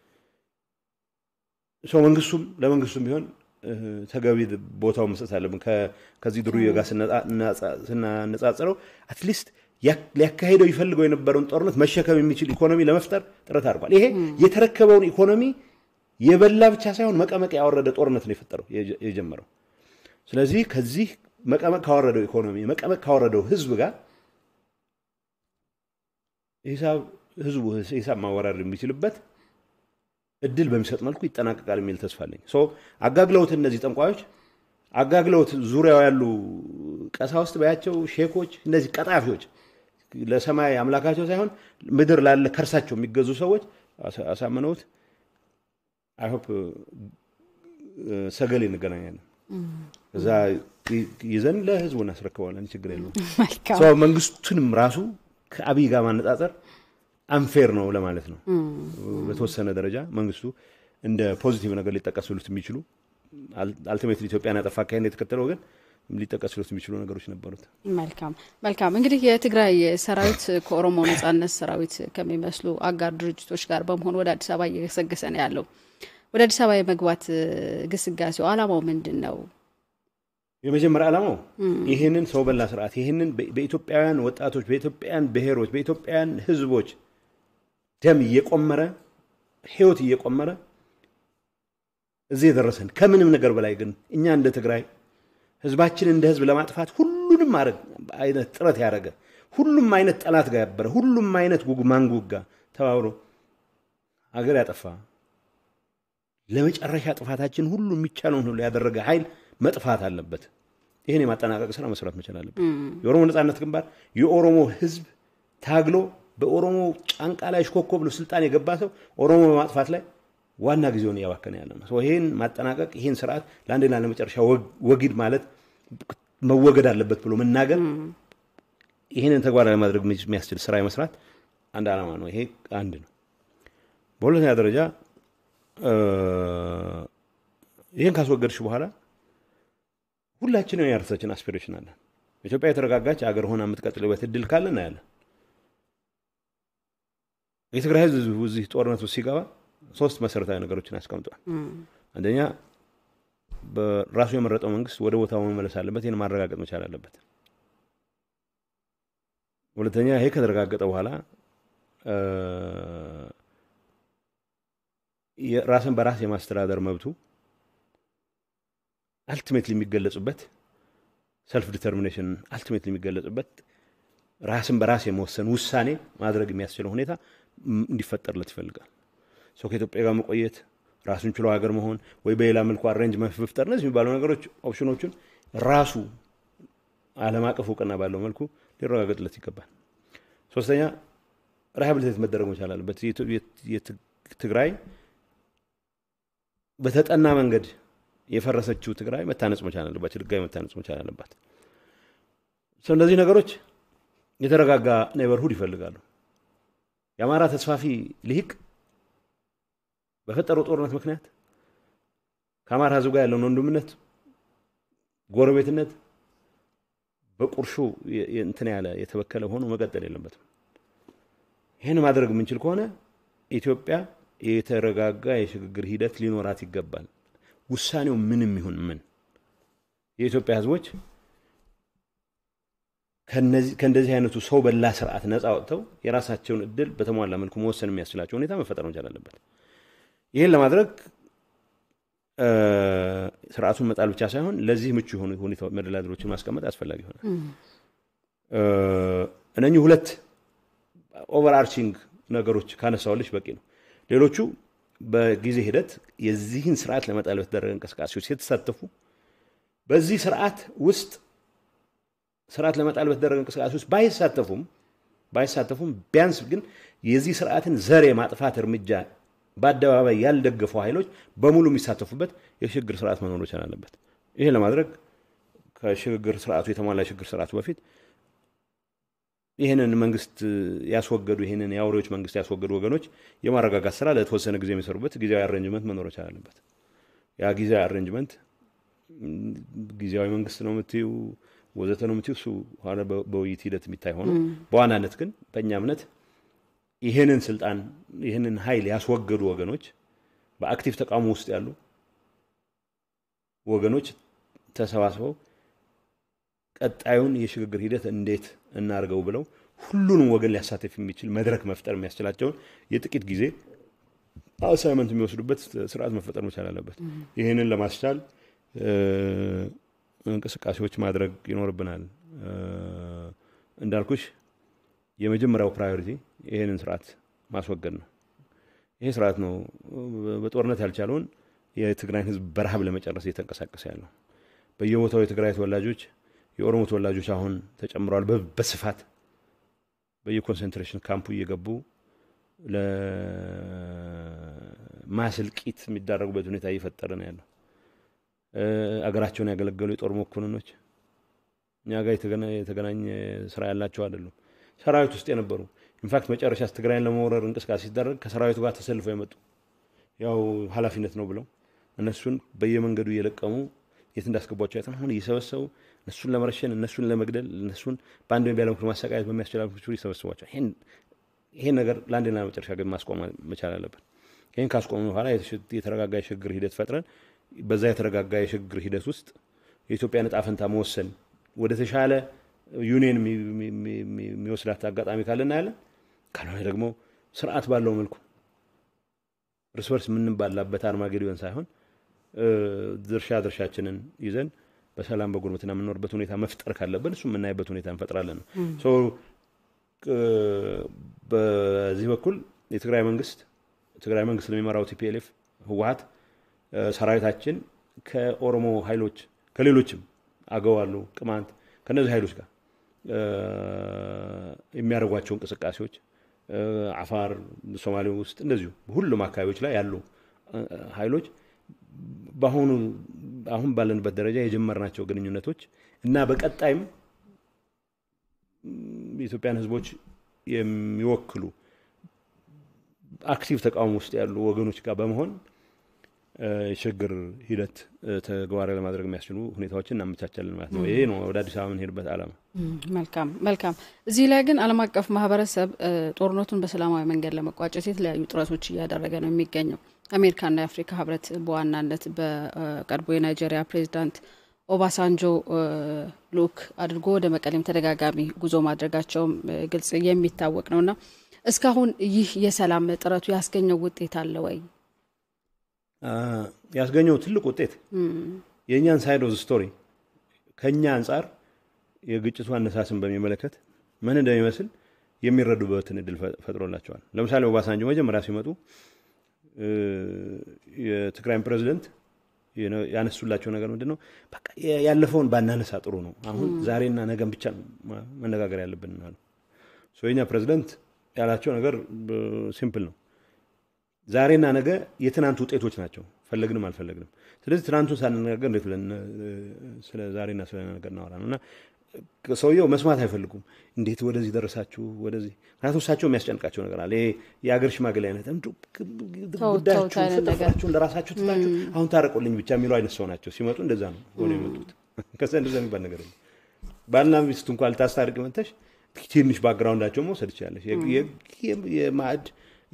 ሰው መንግስቱም ለመንግስቱም ቢሆን ተገቢ ቦታው መስጠት አለብን ከዚህ ድሩዬ ጋር ስናነጻጽረው አትሊስት ሊያካሄደው ይፈልገው የነበረውን ጦርነት መሸከም የሚችል ኢኮኖሚ ለመፍጠር ጥረት አድርጓል ይሄ የተረከበውን ኢኮኖሚ የበላ ብቻ ሳይሆን መቀመቅ ያወረደ ጦርነት ነው የፈጠረው የጀመረው ስለዚህ ከዚህ መቀመቅ ካወረደው ኢኮኖሚ መቀመቅ ካወረደው ህዝብ ጋር ሂሳብ ህዝቡ ሂሳብ ማወራረድ የሚችልበት እድል በሚሰጥ መልኩ ይጠናቀቃል የሚል ተስፋ አለኝ አጋግለውት እነዚህ ጠንቋዮች አጋግለውት ዙሪያው ያሉ ቀሳውስት በያቸው ሼኮች እነዚህ ቀጣፊዎች ለሰማይ አምላካቸው ሳይሆን ምድር ላለ ከርሳቸው የሚገዙ ሰዎች አሳምነውት አይሆፕ ሰገሌ እንገናኛለን። እዛ ይዘን ለህዝቡ እናስረክበዋለን። ችግር የለውም። መንግስቱንም ራሱ ከአብይ ጋር ማነጻጸር አንፌር ነው ለማለት ነው። በተወሰነ ደረጃ መንግስቱ እንደ ፖዚቲቭ ነገር ሊጠቀሱሉት የሚችሉ አልቲሜትሊ ኢትዮጵያን ያጠፋ አካሄድ የተከተለ ወገን ሊጠቀሱሉት የሚችሉ ነገሮች ነበሩት። መልካም መልካም። እንግዲህ የትግራይ ሰራዊት ከኦሮሞ ነጻነት ሰራዊት ከሚመስሉ አጋር ድርጅቶች ጋር በመሆን ወደ አዲስ አበባ እየገሰገሰ ነው ያለው። ወደ አዲስ አበባ የመግባት ግስጋሴው አላማው ምንድን ነው? የመጀመሪያ ዓላማው ይህንን ሰው በላ ስርዓት ይህንን በኢትዮጵያውያን ወጣቶች፣ በኢትዮጵያውያን ብሔሮች፣ በኢትዮጵያውያን ህዝቦች ደም እየቆመረ ህይወት እየቆመረ እዚህ የደረሰን ከምንም ነገር በላይ ግን እኛ እንደ ትግራይ ህዝባችን እንደ ህዝብ ለማጥፋት ሁሉንም አይነት ጥረት ያደረገ ሁሉም አይነት ጠላት ጋር ያበረ ሁሉም አይነት ጉግ ማንጉግ ጋር ተባብሮ ሀገር ያጠፋ ለመጨረሻ ጥፋታችን ሁሉ የሚቻለውን ሁሉ ያደረገ ኃይል መጥፋት አለበት። ይህን የማጠናቀቅ ስራ መስራት መቻል አለበት። የኦሮሞ ነጻነት ግንባር የኦሮሞ ህዝብ ታግሎ በኦሮሞ ጫንቃ ላይ ሽኮኮ ብሎ ስልጣን የገባ ሰው ኦሮሞ በማጥፋት ላይ ዋና ጊዜውን እያባከነ ያለ ነው። ይህን ማጠናቀቅ ይህን ስርዓት ለአንዴና ለመጨረሻ ወጊድ ማለት መወገድ አለበት ብሎ መናገር ይህንን ተግባራዊ ማድረግ የሚያስችል ስራ የመስራት አንድ ዓላማ ነው። ይሄ አንድ ነው። በሁለተኛ ደረጃ ይህን ካስወገድሽ በኋላ ሁላችንም የራሳችን አስፒሬሽን አለን። ኢትዮጵያ የተረጋጋች አገር ሆና የምትቀጥልበት እድል ካለ እናያለን። የትግራይ ህዝብ እዚህ ጦርነት ውስጥ ሲገባ ሶስት መሰረታዊ ነገሮችን ያስቀምጧል። አንደኛ በራሱ የመረጠው መንግስት ወደ ቦታው መመለስ አለበት። ይህን ማረጋገጥ መቻል አለበት። ሁለተኛ ይሄ ከተረጋገጠ በኋላ ራስን በራስ የማስተዳደር መብቱ አልቲሜትሊ የሚገለጹበት ሰልፍ ዲተርሚኔሽን አልቲሜትሊ የሚገለጹበት ራስን በራስ የመወሰን ውሳኔ ማድረግ የሚያስችለው ሁኔታ እንዲፈጠርለት ይፈልጋል። ሰው ከኢትዮጵያ ጋር መቆየት፣ ራሱን ችሎ ሀገር መሆን ወይ በሌላ መልኩ አሬንጅ መፍጠር እነዚህ የሚባሉ ነገሮች ኦፕሽኖቹን ራሱ ዓለም አቀፍ እውቅና ባለው መልኩ ሊረጋገጥለት ይገባል። ሶስተኛ ሪሃብሊቴት መደረግ መቻል አለበት። ትግራይ በተጠና መንገድ የፈረሰችው ትግራይ መታነጽ መቻል አለባት። ድጋሚ መታነጽ መቻል አለባት። እነዚህ ነገሮች የተረጋጋ ኔበርሁድ ይፈልጋሉ። የአማራ ተስፋፊ ልሂቅ በፈጠረው ጦርነት ምክንያት ከአማራ ሕዝብ ጋር ያለውን ወንድምነት፣ ጎረቤትነት በቁርሾ እንትን ያለ የተበከለ ሆኖ መቀጠል የለበትም። ይህን ማድረግ የምንችል ከሆነ ኢትዮጵያ የተረጋጋ የሽግግር ሂደት ሊኖራት ይገባል። ውሳኔው ምንም ይሁን ምን የኢትዮጵያ ሕዝቦች ከእንደዚህ አይነቱ ሰው በላ ስርዓት ነፃ ወጥተው የራሳቸውን እድል በተሟላ መልኩ መወሰን የሚያስችላቸው ሁኔታ መፈጠር መቻል አለበት። ይህን ለማድረግ ስርዓቱን መጣል ብቻ ሳይሆን ለዚህ ምቹ የሆኑ ሁኔታ መደላድሎችን ማስቀመጥ አስፈላጊ ይሆናል። እነኚህ ሁለት ኦቨርአርቺንግ ነገሮች ካነሳውልሽ በቂ ነው። ሌሎቹ በጊዜ ሂደት የዚህን ስርዓት ለመጣል በተደረገ እንቅስቃሴዎች የተሳተፉ በዚህ ስርዓት ውስጥ ስርዓት ለመጣል በተደረገ እንቅስቃሴ ውስጥ ባይሳተፉም ባይሳተፉም ቢያንስ ግን የዚህ ስርዓትን ዘር የማጥፋት እርምጃ በአደባባይ ያልደገፉ ኃይሎች በሙሉ የሚሳተፉበት የሽግግር ስርዓት መኖር መቻል አለበት። ይህን ለማድረግ ከሽግግር ስርዓቱ የተሟላ የሽግግር ስርዓቱ በፊት ይህንን መንግስት ያስወገዱ ይህንን የአውሬዎች መንግስት ያስወገዱ ወገኖች የማረጋጋት ስራ ለተወሰነ ጊዜ የሚሰሩበት ጊዜያዊ አሬንጅመንት መኖር መቻል አለበት። ያ ጊዜያዊ አሬንጅመንት ጊዜያዊ መንግስት ነው የምትዩ ወዘተ ነው የምትዩ እሱ ኋላ በውይይት ሂደት የሚታይ ሆኖ በዋናነት ግን በእኛ እምነት ይህንን ስልጣን ይህንን ኃይል ያስወገዱ ወገኖች በአክቲቭ ተቃውሞ ውስጥ ያሉ ወገኖች ተሰባስበው ቀጣዩን የሽግግር ሂደት እንዴት እናርገው ብለው ሁሉንም ወገን ሊያሳተፍ የሚችል መድረክ መፍጠር የሚያስችላቸውን የጥቂት ጊዜ አሳይመንት የሚወስዱበት ስርዓት መፈጠር መቻል አለበት። ይህንን ለማስቻል እንቅስቃሴዎች ማድረግ ይኖርብናል። እንዳልኩሽ የመጀመሪያው ፕራዮሪቲ ይህንን ስርዓት ማስወገድ ነው። ይሄ ስርዓት ነው በጦርነት ያልቻለውን የትግራይን ህዝብ በረሃብ ለመጨረስ እየተንቀሳቀሰ ያለው። በየቦታው የትግራይ ተወላጆች፣ የኦሮሞ ተወላጆች አሁን ተጨምረዋል በስፋት በየኮንሰንትሬሽን ካምፑ እየገቡ ለማስልቂት የሚዳረጉበት ሁኔታ እየፈጠረ ነው ያለው። አገራቸውን ያገለገሉ የጦር መኮንኖች እኛ ጋር የተገናኘ ስራ ያላቸው አይደሉም። ሰራዊት ውስጥ የነበሩ ኢንፋክት መጨረሻ ትግራይን ለመውረር እንቅስቃሴ ሲደረግ ከሰራዊቱ ጋር ተሰልፈው የመጡ ያው ኃላፊነት ነው ብለው እነሱን በየመንገዱ እየለቀሙ የት እንዳስገቧቸው አይተን አሁን እየሰበሰቡ እነሱን ለመረሸን እነሱን ለመግደል እነሱን በአንድ ወይ በሌላ ማሰቃየት በሚያስችላቸው ይሰበስቧቸው። ይሄን ነገር ለአንድና ለመጨረሻ ግን ማስቆም መቻል አለብን። ይህን ካስቆሙ በኋላ የተረጋጋ የሽግግር ሂደት ፈጥረን በዛ የተረጋጋ የሽግግር ሂደት ውስጥ የኢትዮጵያን ዕጣ ፈንታ መወሰን ወደ ተሻለ ዩኒየን የሚወስዳት አጋጣሚ ካለ እናያለን። ካልሆነ ደግሞ ስርዓት ባለው መልኩ እርስ በርስ የምንባላበት አርማጌዶን ሳይሆን ድርሻ ድርሻችንን ይዘን በሰላም በጉርብትና የምንኖርበት ሁኔታ መፍጠር ካለብን እሱ የምናይበት ሁኔታ እንፈጥራለን ነው። በዚህ በኩል የትግራይ መንግስት ትግራይ መንግስት ለሚመራው ቲፒኤልኤፍ ህወሀት ሰራዊታችን ከኦሮሞ ኃይሎች ከሌሎችም አገው አሉ፣ ቅማንት ከነዚህ ኃይሎች ጋር የሚያደርጓቸው እንቅስቃሴዎች አፋር፣ ሶማሌ ውስጥ እንደዚሁ ሁሉም አካባቢዎች ላይ ያሉ ኃይሎች በአሁኑ አሁን ባለንበት ደረጃ የጀመርናቸው ግንኙነቶች እና በቀጣይም የኢትዮጵያን ህዝቦች የሚወክሉ አክቲቭ ተቃውሞ ውስጥ ያሉ ወገኖች ጋር በመሆን የሽግግር ሂደት ተግባራዊ ለማድረግ የሚያስችሉ ሁኔታዎችን እናመቻቻለን ማለት ነው። ይሄ ነው ወደ አዲስ አበባ የምንሄድበት ዓላማ። መልካም መልካም። እዚህ ላይ ግን ዓለም አቀፍ ማህበረሰብ ጦርነቱን በሰላማዊ መንገድ ለመቋጨት የተለያዩ ጥረቶች እያደረገ ነው የሚገኘው። አሜሪካና የአፍሪካ ህብረት በዋናነት በቀድሞ የናይጄሪያ ፕሬዚዳንት ኦባሳንጆ ልኡክ አድርጎ ወደ መቀሌም ተደጋጋሚ ጉዞ ማድረጋቸውም ግልጽ የሚታወቅ ነውና እስካሁን ይህ የሰላም ጥረቱ ያስገኘው ውጤት አለ ወይ? ያስገኘው ትልቅ ውጤት የእኛን ሳይድ ኦፍ ስቶሪ ከእኛ አንጻር የግጭቱ አነሳስን በሚመለከት ምን እንደሚመስል የሚረዱበትን እድል ፈጥሮላቸዋል። ለምሳሌ ኦባሳንጆ መጀመሪያ ሲመጡ የትግራይን ፕሬዚደንት ያነሱላቸው ነገር ምንድን ነው? በቃ ያለፈውን ባናነሳ ጥሩ ነው። አሁን ዛሬና ነገን ብቻ መነጋገር ያለብን አሉ። የኛ ፕሬዚደንት ያላቸው ነገር ሲምፕል ነው። ዛሬና ነገ የትናንት ውጤቶች ናቸው፣ ፈለግንም አልፈለግንም። ስለዚህ ትናንቱን ሳንነጋገር እንዴት ብለን ስለ ዛሬና ስለ ነገ እናወራ ነው? እና ሰውየው መስማት አይፈልጉም። እንዴት ወደዚህ ደረሳችሁ? ወደዚህ ምክንያቱም እሳቸው የሚያስጨንቃቸው ነገር አለ። የአገር ሽማግሌ አይነት ጉዳያችሁን ፍጥፍራችሁን ለራሳችሁ ትታችሁ አሁን ታረቁልኝ ብቻ የሚለው አይነት ሰው ናቸው። ሲመጡ እንደዛ ነው ሆነ የመጡት። ከዛ እንደዛ የሚባል ነገር የለም። ባልና ሚስት እንኳን ልታስታርቅ መተሽ ትንሽ ባክግራውንዳቸው መውሰድ ይችላለች። የማዕድ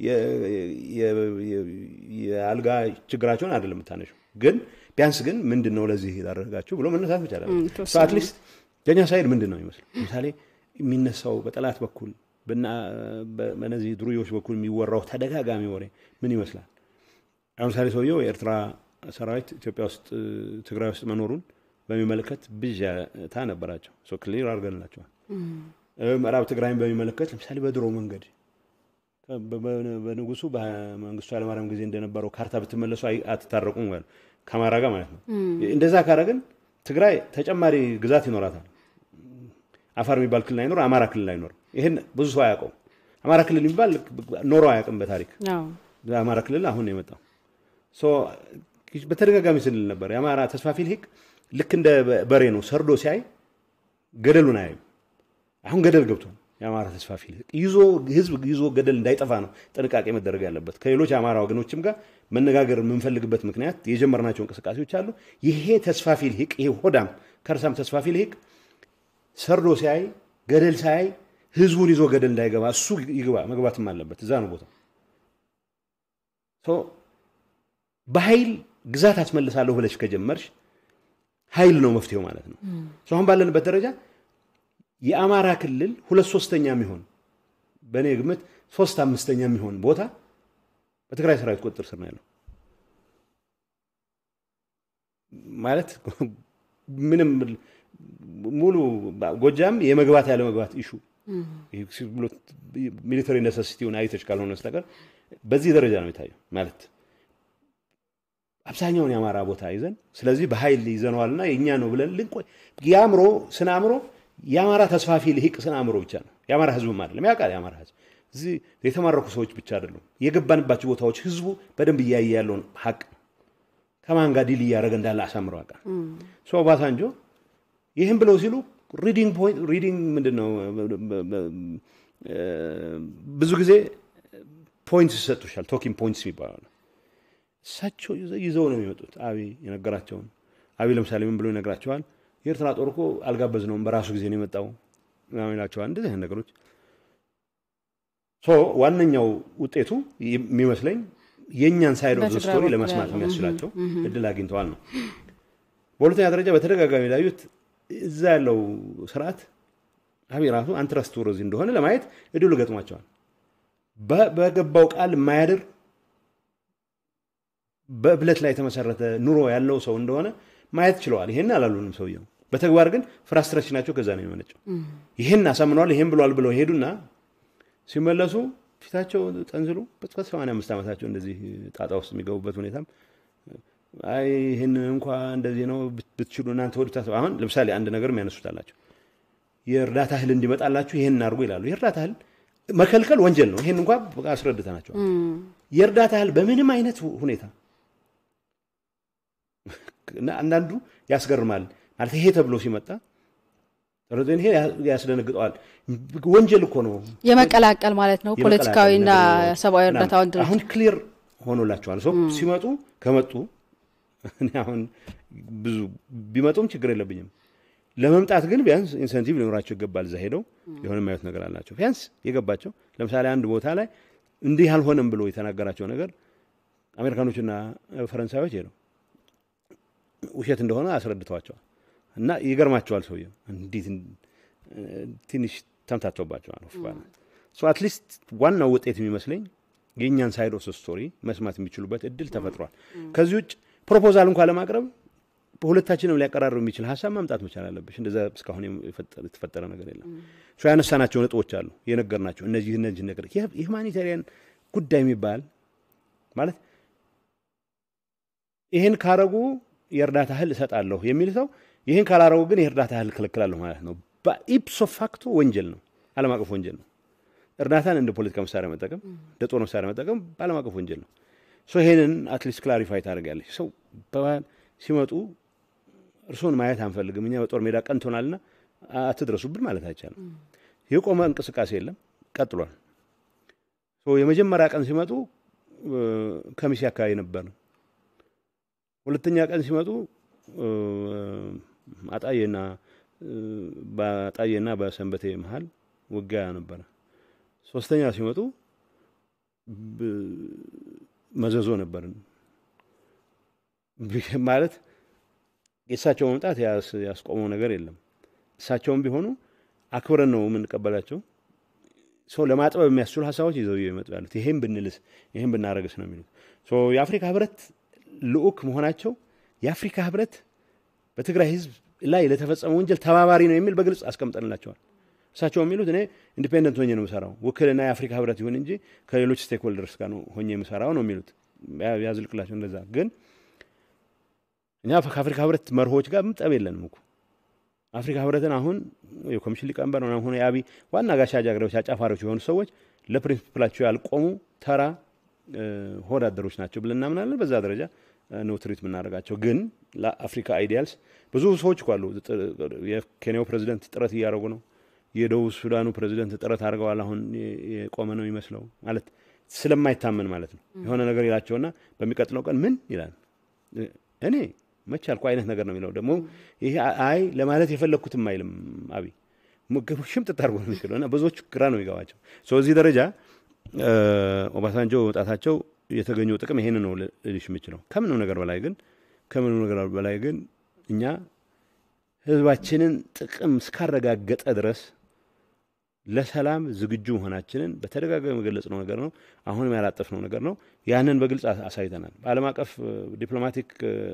የአልጋ ችግራቸውን አይደለም የምታነሺው፣ ግን ቢያንስ ግን ምንድን ነው ለዚህ የዳረጋችሁ ብሎ መነሳት መቻል አትሊስት ከኛ ሳይድ ምንድን ነው ይመስል ለምሳሌ የሚነሳው በጠላት በኩል በነዚህ ድሩዮች በኩል የሚወራው ተደጋጋሚ ወሬ ምን ይመስላል? ለምሳሌ ሰውየው የኤርትራ ሰራዊት ኢትዮጵያ ውስጥ ትግራይ ውስጥ መኖሩን በሚመለከት ብዥታ ነበራቸው። ክሊር አድርገንላቸዋል። ምዕራብ ትግራይን በሚመለከት ለምሳሌ በድሮ መንገድ በንጉሱ በመንግስቱ ኃይለማርያም ጊዜ እንደነበረው ካርታ ብትመለሱ አትታረቁም ከአማራ ጋር ማለት ነው። እንደዛ ካረግን ትግራይ ተጨማሪ ግዛት ይኖራታል። አፋር የሚባል ክልል አይኖር፣ አማራ ክልል አይኖር። ይህን ብዙ ሰው አያውቀው። አማራ ክልል የሚባል ኖሮ አያውቅም በታሪክ አማራ ክልል አሁን ነው የመጣው። በተደጋጋሚ ስንል ነበር የአማራ ተስፋፊ ልሂቅ ልክ እንደ በሬ ነው፣ ሰርዶ ሲያይ ገደሉን አያይም። አሁን ገደል ገብቷል። የአማራ ተስፋፊ ይዞ ህዝብ ይዞ ገደል እንዳይጠፋ ነው ጥንቃቄ መደረግ ያለበት። ከሌሎች የአማራ ወገኖችም ጋር መነጋገር የምንፈልግበት ምክንያት የጀመርናቸው እንቅስቃሴዎች አሉ። ይሄ ተስፋፊ ልሂቅ፣ ይሄ ሆዳም ከርሳም ተስፋፊ ልሂቅ ሰርዶ ሲያይ ገደል ሳያይ ህዝቡን ይዞ ገደል እንዳይገባ እሱ ይግባ መግባትም አለበት። እዛ ነው ቦታ በኃይል ግዛት አስመልሳለሁ ብለሽ ከጀመርሽ ኃይል ነው መፍትሄው ማለት ነው። አሁን ባለንበት ደረጃ የአማራ ክልል ሁለት ሶስተኛ የሚሆን በእኔ ግምት ሶስት አምስተኛ የሚሆን ቦታ በትግራይ ሰራዊት ቁጥጥር ስር ነው ያለው። ማለት ምንም ሙሉ ጎጃም የመግባት ያለ መግባት ኢሹ ሚሊተሪ ነሰሲቲውን አይተች ካልሆነ በስተቀር በዚህ ደረጃ ነው የታየው። ማለት አብዛኛውን የአማራ ቦታ ይዘን ስለዚህ በኃይል ይዘነዋልና የእኛ ነው ብለን ልንቆይ የአእምሮ ስነ አእምሮ የአማራ ተስፋፊ ልሂቅ ስነ አእምሮ ብቻ ነው። የአማራ ህዝብም አይደለም ያውቃል። የአማራ ህዝብ እዚህ የተማረኩ ሰዎች ብቻ አይደሉም። የገባንባቸው ቦታዎች ህዝቡ በደንብ እያየ ያለውን ሀቅ ከማን ጋር ዲል እያደረገ እንዳለ አሳምረው ያውቃል። ሶ ኦባሳንጆ ይህም ብለው ሲሉ ሪዲንግ ፖይንት ሪዲንግ ምንድን ነው ብዙ ጊዜ ፖይንትስ ይሰጡሻል። ቶኪንግ ፖይንትስ ይባላል። እሳቸው ይዘው ነው የሚመጡት። አብይ የነገራቸውን አብይ ለምሳሌ ምን ብሎ ይነግራቸዋል? የኤርትራ ጦር እኮ አልጋበዝነውም በራሱ ጊዜ ነው የመጣው ምናምን ይላቸዋል። እንደዚህ አይነት ነገሮች ሶ ዋነኛው ውጤቱ የሚመስለኝ የእኛን ሳይድ ኦፍ ስቶሪ ለመስማት የሚያስችላቸው እድል አግኝተዋል ነው። በሁለተኛ ደረጃ በተደጋጋሚ ላዩት እዛ ያለው ስርዓት አብይ ራሱ አንትረስት ወረዚ እንደሆነ ለማየት እድሉ ገጥሟቸዋል። በገባው ቃል የማያድር በእብለት ላይ የተመሰረተ ኑሮ ያለው ሰው እንደሆነ ማየት ችለዋል። ይሄን አላሉንም ሰውየው። በተግባር ግን ፍራስትሬሽናቸው ከዛ ነው የሚመነጨው። ይሄን አሳምነዋል፣ ይሄን ብለዋል ብለው ሄዱና ሲመለሱ ፊታቸው ጠንዝሉ በሰማንያ አምስት ዓመታቸው እንደዚህ ጣጣ ውስጥ የሚገቡበት ሁኔታም አይ ይህን እንኳ እንደዚህ ነው ብትችሉ እናንተ ወዱታ አሁን ለምሳሌ አንድ ነገር የሚያነሱት አላቸው የእርዳታ እህል እንዲመጣላችሁ ይህን እናድርጉ ይላሉ። የእርዳታ እህል መከልከል ወንጀል ነው። ይህን እንኳ አስረድተናቸዋል። የእርዳታ እህል በምንም አይነት ሁኔታ አንዳንዱ ያስገርማል ማለት ይሄ ተብሎ ሲመጣ ይሄ ያስደነግጠዋል። ወንጀል እኮ ነው የመቀላቀል ማለት ነው። ፖለቲካዊና ሰብአዊ እርዳታውን ድርጅት አሁን ክሊር ሆኖላቸዋል። ሰው ሲመጡ ከመጡ እኔ አሁን ብዙ ቢመጡም ችግር የለብኝም። ለመምጣት ግን ቢያንስ ኢንሰንቲቭ ሊኖራቸው ይገባል። እዛ ሄደው የሆነ የማየት ነገር አላቸው። ቢያንስ የገባቸው ለምሳሌ አንድ ቦታ ላይ እንዲህ አልሆነም ብሎ የተናገራቸው ነገር አሜሪካኖችና ፈረንሳዮች ሄደው ውሸት እንደሆነ አስረድተዋቸዋል። እና ይገርማቸዋል። ሰውየው እንዴት ትንሽ ተምታቶባቸዋል። አትሊስት ዋናው ውጤት የሚመስለኝ የእኛን ሳይድ ኦፍ ስቶሪ መስማት የሚችሉበት እድል ተፈጥሯል። ከዚህ ውጭ ፕሮፖዛል እንኳ ለማቅረብ በሁለታችንም ሊያቀራርብ የሚችል ሀሳብ ማምጣት መቻል አለብሽ። እንደዛ እስካሁን የተፈጠረ ነገር የለም። ያነሳናቸው ነጥቦች አሉ የነገርናቸው እነዚህ እነዚህ ነገር የሁማኒታሪያን ጉዳይ የሚባል ማለት ይህን ካረጉ የእርዳታ እህል እሰጣለሁ የሚል ሰው ይህን ካላረጉ ግን የእርዳታ እህል እከለክላለሁ ማለት ነው። በኢፕሶ ፋክቶ ወንጀል ነው፣ ዓለም አቀፍ ወንጀል ነው። እርዳታን እንደ ፖለቲካ መሳሪያ መጠቀም፣ እንደ ጦር መሳሪያ መጠቀም በዓለም አቀፍ ወንጀል ነው። ይሄንን አትሊስት ክላሪፋይ ታደርጋለች። ሰው ሲመጡ እርስዎን ማየት አንፈልግም፣ እኛ በጦር ሜዳ ቀንቶናልና አትድረሱብን ማለት አይቻልም። የቆመ እንቅስቃሴ የለም፣ ቀጥሏል። የመጀመሪያ ቀን ሲመጡ ከሚሴ አካባቢ ነበር። ሁለተኛ ቀን ሲመጡ አጣዬና በአጣዬና በሰንበቴ መሀል ውጊያ ነበረ። ሶስተኛ ሲመጡ መዘዞ ነበርን። ማለት የእሳቸው መምጣት ያስቆመው ነገር የለም። እሳቸውም ቢሆኑ አክብረን ነው የምንቀበላቸው። ሰው ለማጥበብ የሚያስችሉ ሀሳቦች ይዘው ይመጡ ያሉት ይሄን ብንልስ ይሄን ብናረግስ ነው የሚሉት። የአፍሪካ ህብረት ልዑክ መሆናቸው የአፍሪካ ህብረት በትግራይ ህዝብ ላይ ለተፈጸመ ወንጀል ተባባሪ ነው የሚል በግልጽ አስቀምጠንላቸዋል። እሳቸው የሚሉት እኔ ኢንዲፔንደንት ሆኜ ነው የምሰራው፣ ውክልና የአፍሪካ ህብረት ይሁን እንጂ ከሌሎች ስቴክ ሆልደርስ ጋር ነው ሆኜ የምሰራው ነው የሚሉት። ያዝልቅላቸው እንደዛ። ግን እኛ ከአፍሪካ ህብረት መርሆች ጋር ጠብ የለንም እኮ አፍሪካ ህብረትን አሁን የኮሚሽን ሊቀመንበር ሆነ የአብይ ዋና ጋሻ ጃግሬዎች፣ አጫፋሪዎች የሆኑ ሰዎች ለፕሪንሲፕላቸው ያልቆሙ ተራ ሆዳደሮች ናቸው ብለን እናምናለን። በዛ ደረጃ ነው ትሪት የምናደርጋቸው። ግን ለአፍሪካ አይዲያልስ ብዙ ሰዎች እኮ አሉ። የኬንያው ፕሬዚደንት ጥረት እያደረጉ ነው። የደቡብ ሱዳኑ ፕሬዚደንት ጥረት አድርገዋል። አሁን የቆመ ነው የሚመስለው ማለት ስለማይታመን ማለት ነው። የሆነ ነገር ይላቸውና በሚቀጥለው ቀን ምን ይላል እኔ መቼ አልኩ አይነት ነገር ነው የሚለው። ደግሞ ይሄ አይ ለማለት የፈለግኩትም አይልም አብይ ሽምጥጥ አድርጎ ነው የሚችለው እና ብዙዎቹ ግራ ነው የሚገባቸው። እዚህ ደረጃ ኦባሳንጆ መውጣታቸው የተገኘው ጥቅም ይሄን ነው ልልሽ የምችለው። ከምንም ነገር በላይ ግን ከምንም ነገር በላይ ግን እኛ ህዝባችንን ጥቅም እስካረጋገጠ ድረስ ለሰላም ዝግጁ መሆናችንን በተደጋጋሚ የገለጽነው ነገር ነው። አሁንም ያላጠፍነው ነገር ነው። ያንን በግልጽ አሳይተናል። በዓለም አቀፍ ዲፕሎማቲክ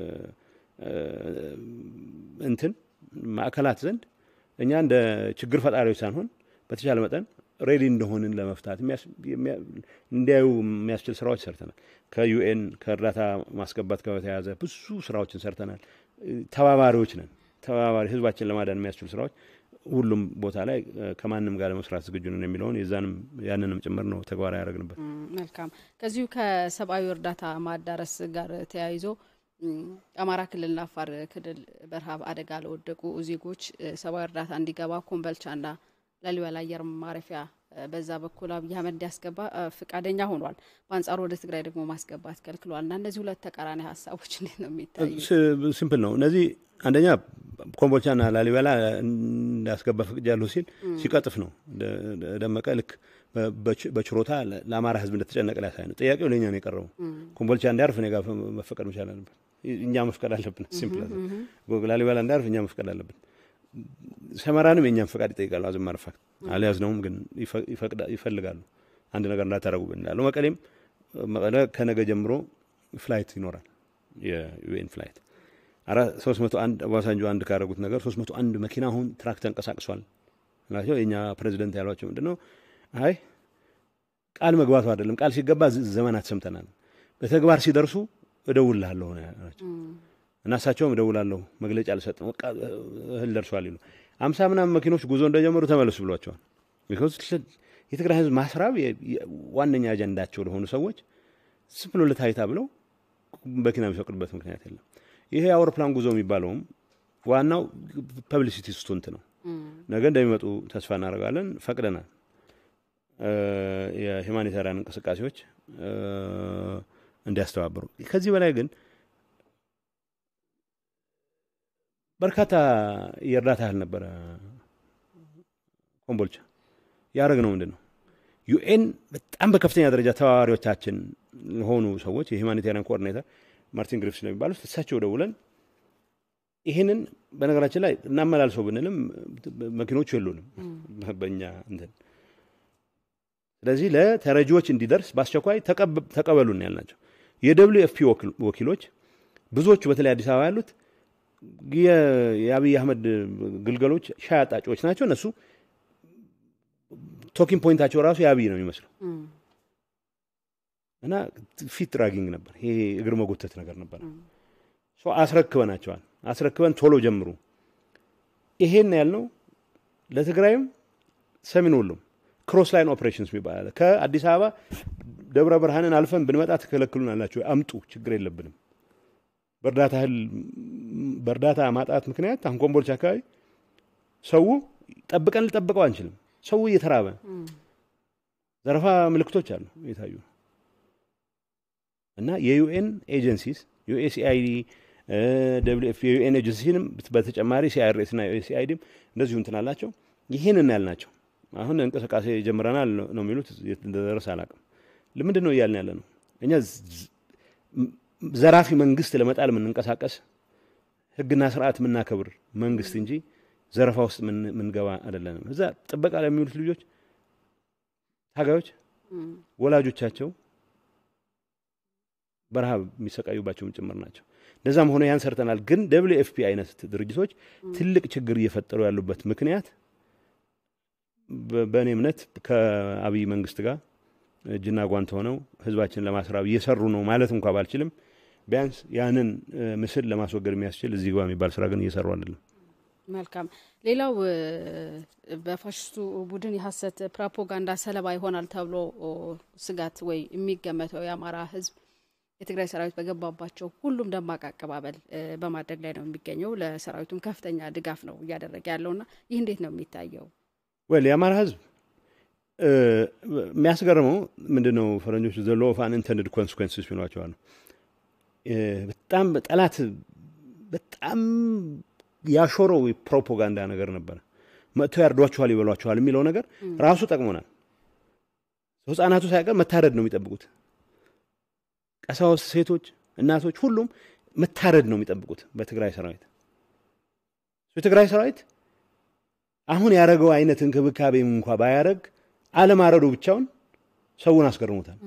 እንትን ማዕከላት ዘንድ እኛ እንደ ችግር ፈጣሪዎች ሳንሆን በተቻለ መጠን ሬዲ እንደሆንን ለመፍታት እንዲያዩ የሚያስችል ስራዎች ሰርተናል። ከዩኤን ከእርዳታ ማስገባት ጋር በተያያዘ ብዙ ስራዎችን ሰርተናል። ተባባሪዎች ነን። ተባባሪ ህዝባችን ለማዳን የሚያስችሉ ስራዎች ሁሉም ቦታ ላይ ከማንም ጋር ለመስራት ዝግጁ ነን የሚለውን የዛንም ያንንም ጭምር ነው ተግባራዊ ያደረግንበት። መልካም። ከዚሁ ከሰብአዊ እርዳታ ማዳረስ ጋር ተያይዞ አማራ ክልልና አፋር ክልል በረሃብ አደጋ ለወደቁ ዜጎች ሰብአዊ እርዳታ እንዲገባ ኮምበልቻና ላሊበላ አየር ማረፊያ በዛ በኩል አብይ አህመድ እንዲያስገባ ፍቃደኛ ሆኗል። በአንጻሩ ወደ ትግራይ ደግሞ ማስገባት ከልክሏል። እና እነዚህ ሁለት ተቃራኒ ሀሳቦች እንዴት ነው የሚታዩ? ሲምፕል ነው። እነዚህ አንደኛ ኮምቦልቻና ላሊበላ እንዳስገባ ፈቅጃለሁ ሲል ሲቀጥፍ ነው። ደመቀ ልክ በችሮታ ለአማራ ሕዝብ እንደተጨነቀ ሊያሳይ ነው። ጥያቄው ለእኛ ነው የቀረበው። ኮምቦልቻ እንዲያርፍ እኔ ጋር መፈቀድ መቻል አለበት። እኛ መፍቀድ አለብን። ሲምፕል ላሊበላ እንዲያርፍ እኛ መፍቀድ አለብን። ሰመራንም የእኛም ፈቃድ ይጠይቃሉ። አዝማር ፋክት አልያዝነውም፣ ግን ይፈልጋሉ አንድ ነገር እንዳታረጉብን ይላሉ። መቀሌም መቀለ ከነገ ጀምሮ ፍላይት ይኖራል፣ የዩኤን ፍላይት ሶስት መቶ አንድ አባሳንጆ አንድ ካደረጉት ነገር ሶስት መቶ አንድ መኪና አሁን ትራክ ተንቀሳቅሷል ናቸው። የእኛ ፕሬዚደንት ያሏቸው ምንድን ነው? አይ ቃል መግባቱ አይደለም፣ ቃል ሲገባ ዘመናት ሰምተናል። በተግባር ሲደርሱ እደውልልሃለሁ ናቸው እና እሳቸውም እደውላለሁ መግለጫ አልሰጥም እህል ደርሷል ይሉ አምሳ ምናምን መኪኖች ጉዞ እንደጀመሩ ተመለሱ ብሏቸዋል። ቢኮዝ የትግራይ ህዝብ ማስራብ ዋነኛ አጀንዳቸው ለሆኑ ሰዎች ዝም ብሎ ለታይታ ብለው መኪና የሚፈቅዱበት ምክንያት የለም። ይሄ የአውሮፕላን ጉዞ የሚባለውም ዋናው ፐብሊሲቲ ስቱንት ነው። ነገ እንደሚመጡ ተስፋ እናደርጋለን። ፈቅደናል። የሂማኒታሪያን እንቅስቃሴዎች እንዲያስተባብሩ ከዚህ በላይ ግን በርካታ የእርዳታ ያህል ነበረ ኮምቦልቻ ያደረግ ነው ምንድን ነው ዩኤን በጣም በከፍተኛ ደረጃ ተባባሪዎቻችን ለሆኑ ሰዎች የሂማኒታሪያን ኮኦርዲኔተር ማርቲን ግሪፍስ ነው የሚባሉት እሳቸው ደውለን ይህንን በነገራችን ላይ እናመላልሰው ብንልም መኪኖቹ የሉንም በእኛ እንትን ስለዚህ ለተረጂዎች እንዲደርስ በአስቸኳይ ተቀበሉን ያልናቸው የደብሊው ኤፍ ፒ ወኪሎች ብዙዎቹ በተለይ አዲስ አበባ ያሉት የአብይ አህመድ ግልገሎች ሻይ አጣጮች ናቸው። እነሱ ቶኪንግ ፖይንታቸው ራሱ የአብይ ነው የሚመስለው እና ፊት ድራጊንግ ነበር። ይሄ እግር መጎተት ነገር ነበር። አስረክበናቸዋል። አስረክበን ቶሎ ጀምሩ። ይሄን ያልነው ለትግራይም ሰሜን ወሎም ክሮስ ላይን ኦፕሬሽንስ የሚባል ከአዲስ አበባ ደብረ ብርሃንን አልፈን ብንመጣ ትከለክሉን አላቸው። አምጡ፣ ችግር የለብንም በእርዳታ እህል በእርዳታ ማጣት ምክንያት አሁን ኮምቦልቻ አካባቢ ሰው ጠብቀን ልጠብቀው አንችልም። ሰው እየተራበ ዘረፋ ምልክቶች አሉ የታዩ እና የዩኤን ኤጀንሲስ ዩኤስኤአይዲ ደብሊው ኤፍ የዩኤን ኤጀንሲንም በተጨማሪ ሲአርኤስ እና ዩኤስኤአይዲም እንደዚሁ እንትን አላቸው። ይህንን ያልናቸው አሁን እንቅስቃሴ ጀምረናል ነው የሚሉት። እንደደረሰ አላውቅም። ለምንድን ነው እያልን ያለ ነው እኛ ዘራፊ መንግስት ለመጣል የምንንቀሳቀስ ህግና ስርዓት የምናከብር መንግስት እንጂ ዘረፋ ውስጥ ምንገባ አይደለንም። እዛ ጥበቃ ላይ የሚውሉት ልጆች ታጋዮች ወላጆቻቸው በረሃብ የሚሰቃዩባቸውም ጭምር ናቸው። እንደዛም ሆነ ያን ሰርተናል። ግን ደብሊው ኤፍ ፒ አይነት ድርጅቶች ትልቅ ችግር እየፈጠሩ ያሉበት ምክንያት በእኔ እምነት ከአብይ መንግስት ጋር እጅና ጓንት ሆነው ህዝባችንን ለማስራብ እየሰሩ ነው ማለት እንኳ ባልችልም ቢያንስ ያንን ምስል ለማስወገድ የሚያስችል እዚህ ግባ የሚባል ስራ ግን እየሰሩ አይደለም። መልካም። ሌላው በፋሽስቱ ቡድን የሀሰት ፕሮፓጋንዳ ሰለባ ይሆናል ተብሎ ስጋት ወይ የሚገመተው የአማራ ህዝብ የትግራይ ሰራዊት በገባባቸው ሁሉም ደማቅ አቀባበል በማድረግ ላይ ነው የሚገኘው። ለሰራዊቱም ከፍተኛ ድጋፍ ነው እያደረገ ያለውና ይህ እንዴት ነው የሚታየው? ወል የአማራ ህዝብ የሚያስገርመው ምንድን ነው ፈረንጆች ዘ ሎ ኦፍ አንኢንተንድድ ኮንስኮንስስ ይሏቸዋል። በጣም ጠላት በጣም ያሾረው ፕሮፓጋንዳ ነገር ነበረ። መጥተው ያርዷችኋል፣ ይበሏችኋል የሚለው ነገር ራሱ ጠቅሞናል። ህጻናቱ ሳይቀር መታረድ ነው የሚጠብቁት። ቀሳውስት፣ ሴቶች፣ እናቶች ሁሉም መታረድ ነው የሚጠብቁት በትግራይ ሰራዊት። የትግራይ ሰራዊት አሁን ያደረገው አይነት እንክብካቤም እንኳ ባያደረግ አለማረዱ ብቻውን ሰውን አስገርሞታል።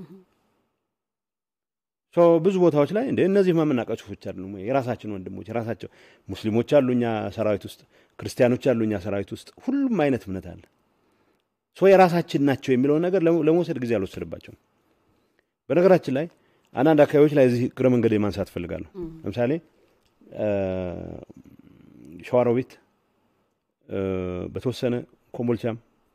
ብዙ ቦታዎች ላይ እንደ እነዚህ የምናውቃቸው ሰዎች አይደሉም። የራሳችን ወንድሞች የራሳቸው ሙስሊሞች አሉ እኛ ሰራዊት ውስጥ፣ ክርስቲያኖች አሉ እኛ ሰራዊት ውስጥ፣ ሁሉም አይነት እምነት አለ። የራሳችን ናቸው የሚለውን ነገር ለመውሰድ ጊዜ አልወሰድባቸውም። በነገራችን ላይ አንዳንድ አካባቢዎች ላይ እዚህ እግረ መንገድ ማንሳት እፈልጋለሁ። ለምሳሌ ሸዋሮቢት በተወሰነ ኮምቦልቻም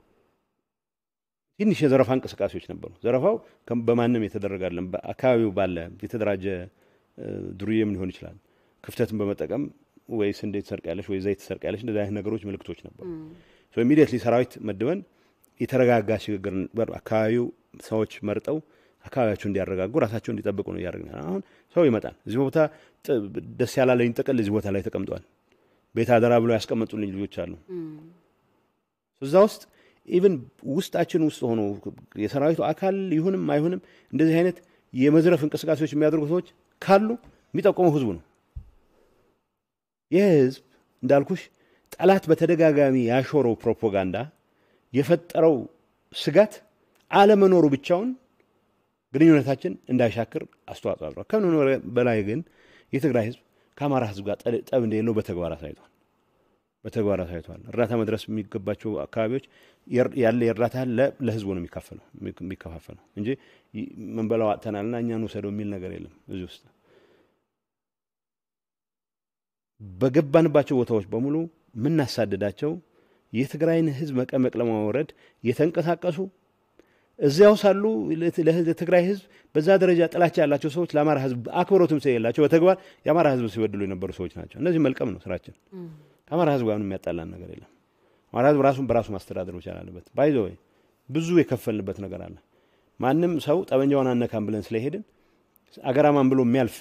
ትንሽ የዘረፋ እንቅስቃሴዎች ነበሩ። ዘረፋው በማንም የተደረገ አይደለም። በአካባቢው ባለ የተደራጀ ዱርዬም ሊሆን ይችላል። ክፍተትን በመጠቀም ወይ ስንዴ ትሰርቂያለሽ ወይ ዘይት ትሰርቂያለሽ፣ እንደዚህ አይነት ነገሮች ምልክቶች ነበሩ። ኢሚዲየትሊ ሰራዊት መድበን የተረጋጋ ሽግግር አካባቢው ሰዎች መርጠው አካባቢያቸው እንዲያረጋጉ ራሳቸው እንዲጠብቁ ነው እያደረግን። አሁን ሰው ይመጣል። እዚህ ቦታ ደስ ያላለኝ ጥቅል እዚህ ቦታ ላይ ተቀምጧል። ቤት አደራ ብለው ያስቀመጡልኝ ልጆች አሉ። እዛ ውስጥ ኢቭን ውስጣችን ውስጥ ሆኖ የሰራዊቱ አካል ይሁንም አይሁንም እንደዚህ አይነት የመዝረፍ እንቅስቃሴዎች የሚያደርጉ ሰዎች ካሉ የሚጠቁመው ህዝቡ ነው። ይህ ህዝብ እንዳልኩሽ ጠላት በተደጋጋሚ ያሾረው ፕሮፓጋንዳ የፈጠረው ስጋት አለመኖሩ ብቻውን ግንኙነታችን እንዳይሻክር አስተዋጽኦ አድሯል። ከምን በላይ ግን የትግራይ ህዝብ ከአማራ ህዝብ ጋር ጠብ እንደሌለው በተግባር አሳይቷል። በተግባር አሳይቷል። እርዳታ መድረስ የሚገባቸው አካባቢዎች ያለ የእርዳታ ለህዝቡ ነው የሚካፈለው የሚከፋፈለው እንጂ መንበላው አጥተናልና እኛን ውሰደው የሚል ነገር የለም እዚህ ውስጥ በገባንባቸው ቦታዎች በሙሉ የምናሳድዳቸው የትግራይን ህዝብ መቀመቅ ለማውረድ የተንቀሳቀሱ እዚያው ሳሉ ለትግራይ ህዝብ በዛ ደረጃ ጥላቻ ያላቸው ሰዎች ለአማራ ህዝብ አክብሮትም ስለሌላቸው በተግባር የአማራ ህዝብ ሲበድሉ የነበሩ ሰዎች ናቸው። እነዚህ መልቀም ነው ስራችን። ከአማራ ህዝብ ጋር የሚያጣላን ነገር የለም። አማራ ህዝብ ራሱን በራሱ ማስተዳደር መቻል አለበት። ባይዘ ወይ ብዙ የከፈልንበት ነገር አለ። ማንም ሰው ጠበንጃውን አነካም ብለን ስለሄድን አገራማን ብሎ የሚያልፍ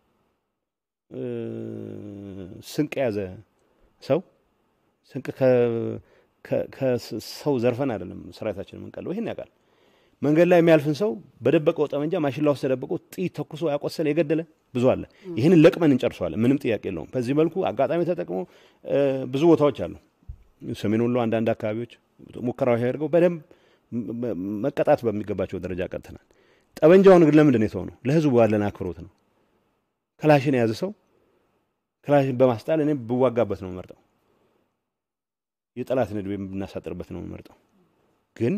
ስንቅ የያዘ ሰው ስንቅ ከሰው ዘርፈን አይደለም ሰራዊታችን የምንቀለው። ይህን ያውቃል። መንገድ ላይ የሚያልፍን ሰው በደበቀው ጠመንጃ ማሽላ ውስጥ ተደብቆ ጥይት ተኩሶ ያቆሰለ የገደለ ብዙ አለ። ይህንን ለቅመን እንጨርሰዋለን። ምንም ጥያቄ የለውም። በዚህ መልኩ አጋጣሚ ተጠቅሞ ብዙ ቦታዎች አሉ። ሰሜን ወሎ አንዳንድ አካባቢዎች ሙከራዎች ያደርገው በደንብ መቀጣት በሚገባቸው ደረጃ ቀጥተናል። ጠመንጃውን ግን ለምንድን ነው የተው ነው? ለህዝቡ ያለን አክብሮት ነው። ክላሽን የያዘ ሰው ክላሽን በማስጣል እኔ ብዋጋበት ነው የምመርጠው። የጠላትን ዕድሜ ብናሳጥርበት ነው የምመርጠው። ግን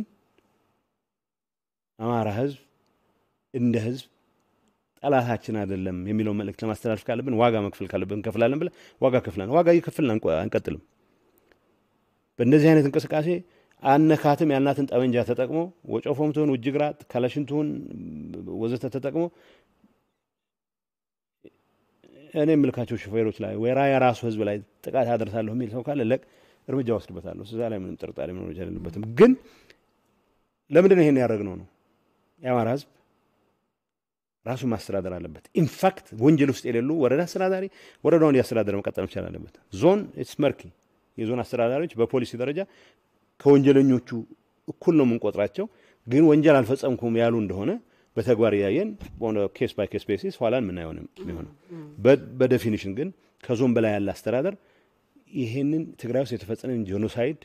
አማራ ህዝብ እንደ ህዝብ ጠላታችን አይደለም የሚለው መልእክት ለማስተላለፍ ካለብን ዋጋ መክፈል ካለብን እንከፍላለን ብለን ዋጋ ከፍለን ዋጋ እየከፍልን አንቀጥልም። በእንደዚህ አይነት እንቅስቃሴ አነካትም ያልናትን ጠመንጃ ተጠቅሞ ወጮፎም ትሆን ውጅግራት ከለሽን ትሆን ወዘተ ተጠቅሞ እኔ የምልካቸው ሹፌሮች ላይ ወይራ የራሱ ህዝብ ላይ ጥቃት አደርሳለሁ የሚል ሰው ካለ ለቅ እርምጃ ወስድበታለሁ። እዛ ላይ ምንም ጥርጣሬ መኖር የለበትም። ግን ለምንድን ነው ይሄን ያደረግነው ነው የአማራ ህዝብ ራሱን ማስተዳደር አለበት። ኢንፋክት ወንጀል ውስጥ የሌሉ ወረዳ አስተዳዳሪ ወረዳውን እያስተዳደረ መቀጠል መቻል አለበት። ዞን ኢትስ መርኪ የዞን አስተዳዳሪዎች በፖሊሲ ደረጃ ከወንጀለኞቹ እኩል ነው የምንቆጥራቸው። ግን ወንጀል አልፈጸምኩም ያሉ እንደሆነ በተግባር እያየን ኬስ ባይ ኬስ ቤሲስ ኋላ የምናየው የሚሆነው። በዴፊኒሽን ግን ከዞን በላይ ያለ አስተዳደር ይሄንን ትግራይ ውስጥ የተፈጸመን ጄኖሳይድ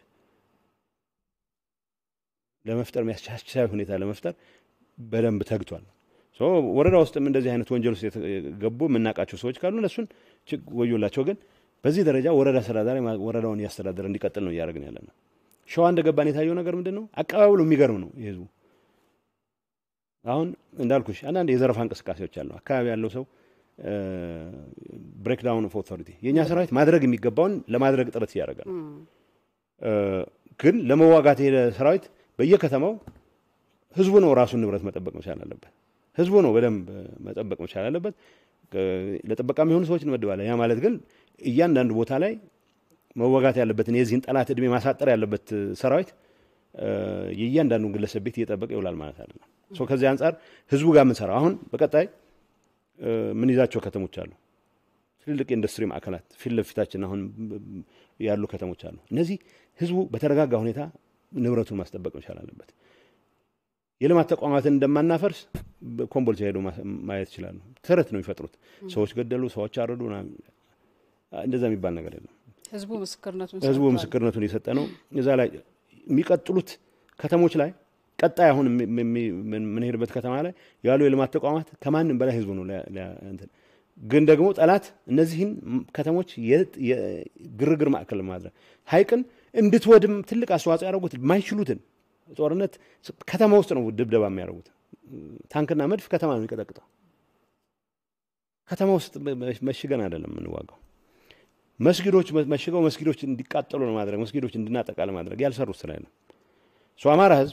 ለመፍጠር የሚያስቻቻይ ሁኔታ ለመፍጠር በደንብ ተግቷል። ወረዳ ውስጥም እንደዚህ አይነት ወንጀል ውስጥ የገቡ የምናውቃቸው ሰዎች ካሉ እነሱን ወዮላቸው። ግን በዚህ ደረጃ ወረዳ አስተዳዳሪ ወረዳውን እያስተዳደረ እንዲቀጥል ነው እያደረግን ያለ ነው። ሸዋ እንደገባን የታየው ነገር ምንድን ነው? አቀባበሉ የሚገርም ነው። የህዝቡ አሁን እንዳልኩሽ አንዳንድ የዘረፋ እንቅስቃሴዎች አሉ። አካባቢ ያለው ሰው ብሬክዳውን ኦፍ ኦቶሪቲ የእኛ ሰራዊት ማድረግ የሚገባውን ለማድረግ ጥረት እያደረገ ነው። ግን ለመዋጋት የሄደ ሰራዊት በየከተማው ህዝቡ ነው ራሱን ንብረት መጠበቅ መቻል አለበት። ህዝቡ ነው በደንብ መጠበቅ መቻል አለበት። ለጥበቃ የሚሆኑ ሰዎች እንመድባለን። ያ ማለት ግን እያንዳንዱ ቦታ ላይ መዋጋት ያለበትን የዚህን ጠላት እድሜ ማሳጠር ያለበት ሰራዊት የእያንዳንዱን ግለሰብ ቤት እየጠበቀ ይውላል ማለት አይደለም። ከዚህ አንጻር ህዝቡ ጋር የምንሰራው አሁን በቀጣይ ምን ይዛቸው ከተሞች አሉ። ትልልቅ የኢንዱስትሪ ማዕከላት ፊት ለፊታችን አሁን ያሉ ከተሞች አሉ። እነዚህ ህዝቡ በተረጋጋ ሁኔታ ንብረቱን ማስጠበቅ መቻል አለበት። የልማት ተቋማትን እንደማናፈርስ ኮምቦልቻ ሄዶ ማየት ይችላሉ። ተረት ነው የሚፈጥሩት። ሰዎች ገደሉ፣ ሰዎች አረዱ፣ እንደዛ የሚባል ነገር የለም። ህዝቡ ምስክርነቱን ህዝቡ ምስክርነቱን የሰጠ ነው። እዛ ላይ የሚቀጥሉት ከተሞች ላይ ቀጣይ አሁን የምንሄድበት ከተማ ላይ ያሉ የልማት ተቋማት ከማንም በላይ ህዝቡ ነው። ግን ደግሞ ጠላት እነዚህን ከተሞች የግርግር ማዕከል ለማድረግ ሀይቅን እንድትወድም ትልቅ አስተዋጽኦ ያደረጉት የማይችሉትን ጦርነት ከተማ ውስጥ ነው ድብደባ የሚያደርጉት። ታንክና መድፍ ከተማ ነው የሚቀጠቅጠው። ከተማ ውስጥ መሽገን አይደለም የምንዋጋው። መስጊዶች መሽገው መስጊዶች እንዲቃጠሉ ለማድረግ መስጊዶች እንድናጠቃ ለማድረግ ያልሰሩት ስራ የለም። አማራ ህዝብ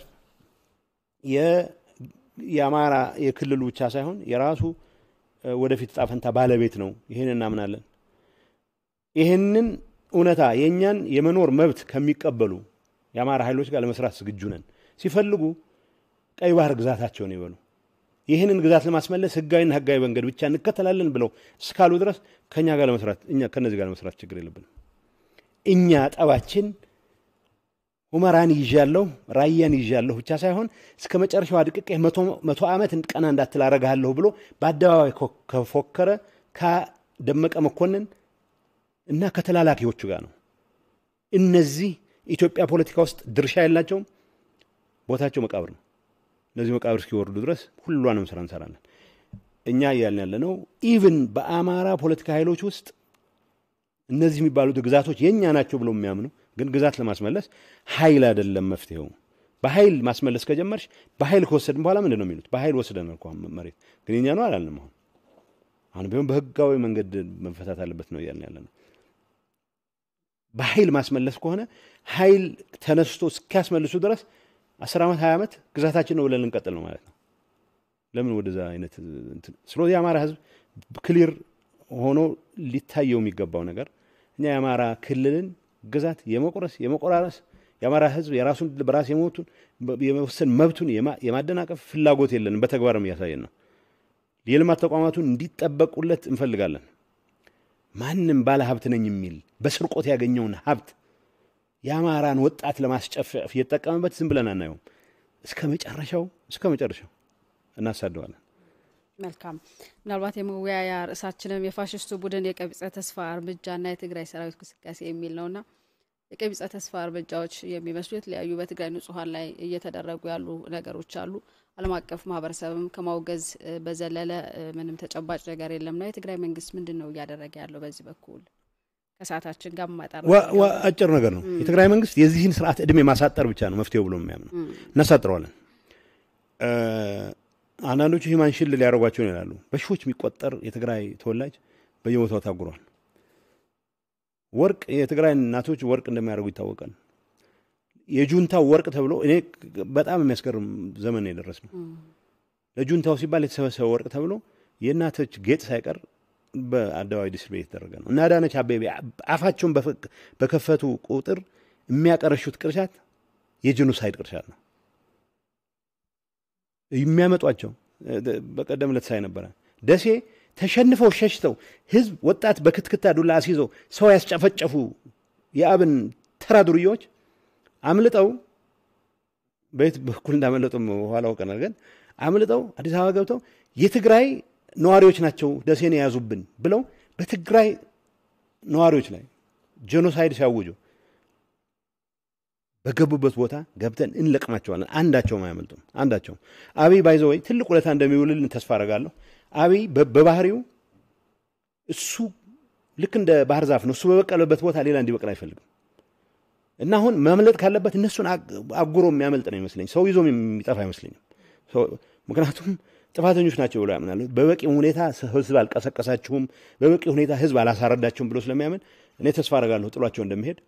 የአማራ የክልሉ ብቻ ሳይሆን የራሱ ወደፊት ዕጣ ፈንታ ባለቤት ነው። ይህን እናምናለን። ይህንን እውነታ የእኛን የመኖር መብት ከሚቀበሉ የአማራ ኃይሎች ጋር ለመስራት ዝግጁ ነን። ሲፈልጉ ቀይ ባህር ግዛታቸውን ይበሉ። ይህንን ግዛት ለማስመለስ ህጋዊና ህጋዊ መንገድ ብቻ እንከተላለን ብለው እስካሉ ድረስ ከኛ ጋር ለመስራት እኛ ከነዚህ ጋር ለመስራት ችግር የለብንም። እኛ ጠባችን ሁመራን ይዣለሁ ራያን ይዣለሁ ብቻ ሳይሆን እስከ መጨረሻው አድቅቄ መቶ ዓመት ቀና እንዳትል አረግሃለሁ ብሎ በአደባባይ ከፎከረ ከደመቀ መኮንን እና ከተላላኪዎቹ ጋር ነው። እነዚህ ኢትዮጵያ ፖለቲካ ውስጥ ድርሻ የላቸውም። ቦታቸው መቃብር ነው። እነዚህ መቃብር እስኪወርዱ ድረስ ሁሏንም ስራ እንሰራለን። እኛ እያልን ያለ ነው። ኢቭን በአማራ ፖለቲካ ኃይሎች ውስጥ እነዚህ የሚባሉት ግዛቶች የእኛ ናቸው ብለው የሚያምኑ ግን ግዛት ለማስመለስ ኃይል አይደለም መፍትሄው። በኃይል ማስመለስ ከጀመርሽ በኃይል ከወሰድን በኋላ ምንድን ነው የሚሉት? በኃይል ወስደን እኮ መሬት ግን የኛ ነው አላልንም። አሁን አሁን ቢሆን በህጋዊ መንገድ መፈታት አለበት ነው እያልን ያለ ነው። በኃይል ማስመለስ ከሆነ ኃይል ተነስቶ እስኪያስመልሱ ድረስ አስር ዓመት ሀያ ዓመት ግዛታችን ነው ብለን ልንቀጥል ነው ማለት ነው። ለምን ወደዛ አይነት ስለዚህ የአማራ ህዝብ ክሊር ሆኖ ሊታየው የሚገባው ነገር እኛ የአማራ ክልልን ግዛት የመቁረስ የመቆራረስ የአማራ ህዝብ የራሱን በራስ የሞቱን የመወሰን መብቱን የማደናቀፍ ፍላጎት የለንም። በተግባርም እያሳየን ነው። የልማት ተቋማቱን እንዲጠበቁለት እንፈልጋለን። ማንም ባለ ሀብት ነኝ የሚል በስርቆት ያገኘውን ሀብት የአማራን ወጣት ለማስጨፈፍ እየተጠቀመበት ዝም ብለን አናየውም። እስከ መጨረሻው እስከ መጨረሻው እናሳደዋለን። መልካም። ምናልባት የመወያያ ርዕሳችንም የፋሽስቱ ቡድን የቀቢጸ ተስፋ እርምጃና የትግራይ ሰራዊት እንቅስቃሴ የሚል ነውና የቀቢጸ ተስፋ እርምጃዎች የሚመስሉ የተለያዩ በትግራይ ንጹሐን ላይ እየተደረጉ ያሉ ነገሮች አሉ። ዓለም አቀፍ ማህበረሰብም ከማውገዝ በዘለለ ምንም ተጨባጭ ነገር የለምና የትግራይ መንግስት ምንድን ነው እያደረገ ያለው በዚህ በኩል? ከሰዓታችን ጋር ማጣር አጭር ነገር ነው። የትግራይ መንግስት የዚህን ስርዓት እድሜ ማሳጠር ብቻ ነው መፍትሄው ብሎ የሚያምነው። እናሳጥረዋለን። አንዳንዶቹ ሂማን ሽል ሊያደርጓቸው ነው ይላሉ። በሺዎች የሚቆጠር የትግራይ ተወላጅ በየቦታው ታጉሯል። ወርቅ የትግራይ እናቶች ወርቅ እንደሚያደርጉ ይታወቃል። የጁንታው ወርቅ ተብሎ እኔ በጣም የሚያስገርም ዘመን ነው የደረስ ነው። ለጁንታው ሲባል የተሰበሰበ ወርቅ ተብሎ የእናቶች ጌጥ ሳይቀር በአደባባይ ዲስትሪቢዩት የተደረገ ነው እና አዳነች አቤቤ አፋቸውን በከፈቱ ቁጥር የሚያቀረሹት ቅርሻት የጄኖሳይድ ቅርሻት ነው የሚያመጧቸው። በቀደም ዕለት ሳይ ነበረ ደሴ ተሸንፈው ሸሽተው ህዝብ ወጣት በክትክታ ዱላ አስይዘው ሰው ያስጨፈጨፉ የአብን ተራ ዱርዬዎች አምልጠው በየት በኩል እንዳመለጡ ኋላ አውቀናል። ግን አምልጠው አዲስ አበባ ገብተው የትግራይ ነዋሪዎች ናቸው ደሴን የያዙብን ብለው በትግራይ ነዋሪዎች ላይ ጄኖሳይድ ሲያውጁ በገቡበት ቦታ ገብተን እንለቅማቸዋለን። አንዳቸውም አያመልጡም። አንዳቸውም አብይ ባይዘወይ ትልቅ ውለታ እንደሚውልልን ተስፋ አደርጋለሁ። አብይ በባህሪው እሱ ልክ እንደ ባህር ዛፍ ነው። እሱ በበቀለበት ቦታ ሌላ እንዲበቅል አይፈልግም እና አሁን ማምለጥ ካለበት እነሱን አጉሮ የሚያመልጥ ነው ይመስለኝ። ሰው ይዞ የሚጠፋ አይመስለኝም። ምክንያቱም ጥፋተኞች ናቸው ብሎ ያምናሉ። በበቂ ሁኔታ ህዝብ አልቀሰቀሳችሁም፣ በበቂ ሁኔታ ህዝብ አላሳረዳችሁም ብሎ ስለሚያምን እኔ ተስፋ አደርጋለሁ ጥሏቸው እንደሚሄድ።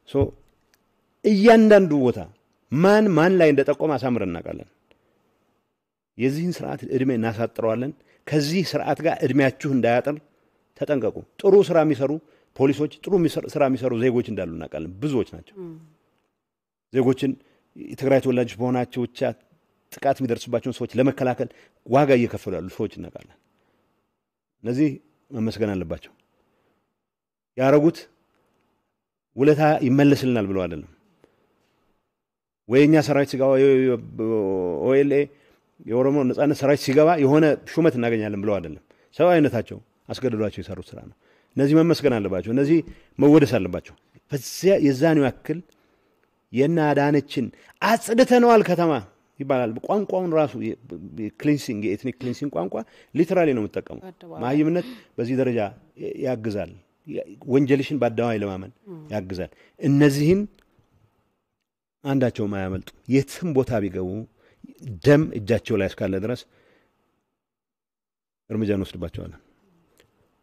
እያንዳንዱ ቦታ ማን ማን ላይ እንደጠቆመ አሳምረን እናውቃለን። የዚህን ስርዓት እድሜ እናሳጥረዋለን። ከዚህ ስርዓት ጋር እድሜያችሁ እንዳያጥር ተጠንቀቁ። ጥሩ ስራ የሚሰሩ ፖሊሶች፣ ጥሩ ስራ የሚሰሩ ዜጎች እንዳሉ እናውቃለን። ብዙዎች ናቸው። ዜጎችን የትግራይ ተወላጆች በሆናቸው ብቻ ጥቃት የሚደርስባቸውን ሰዎች ለመከላከል ዋጋ እየከፈሉ ያሉ ሰዎች እናውቃለን። እነዚህ መመስገን አለባቸው። ያረጉት ውለታ ይመለስልናል ብለው አይደለም ወይ እኛ ሰራዊት ሲገባ ኦኤልኤ የኦሮሞ ነጻነት ሰራዊት ሲገባ የሆነ ሹመት እናገኛለን ብለው አይደለም። ሰብአዊነታቸው አስገድዷቸው የሰሩት ስራ ነው። እነዚህ መመስገን አለባቸው። እነዚህ መወደስ አለባቸው። በዚያ የዛኔው ያክል የእነ አዳነችን አጽድተነዋል ከተማ ይባላል። ቋንቋውን ራሱ ክሊንሲንግ የኤትኒክ ክሊንሲንግ ቋንቋ ሊትራሊ ነው የምጠቀሙ። መሀይምነት በዚህ ደረጃ ያግዛል። ወንጀልሽን በአደባባይ ለማመን ያግዛል። እነዚህን አንዳቸውም አያመልጡ። የትም ቦታ ቢገቡ ደም እጃቸው ላይ እስካለ ድረስ እርምጃ እንወስድባቸዋለን።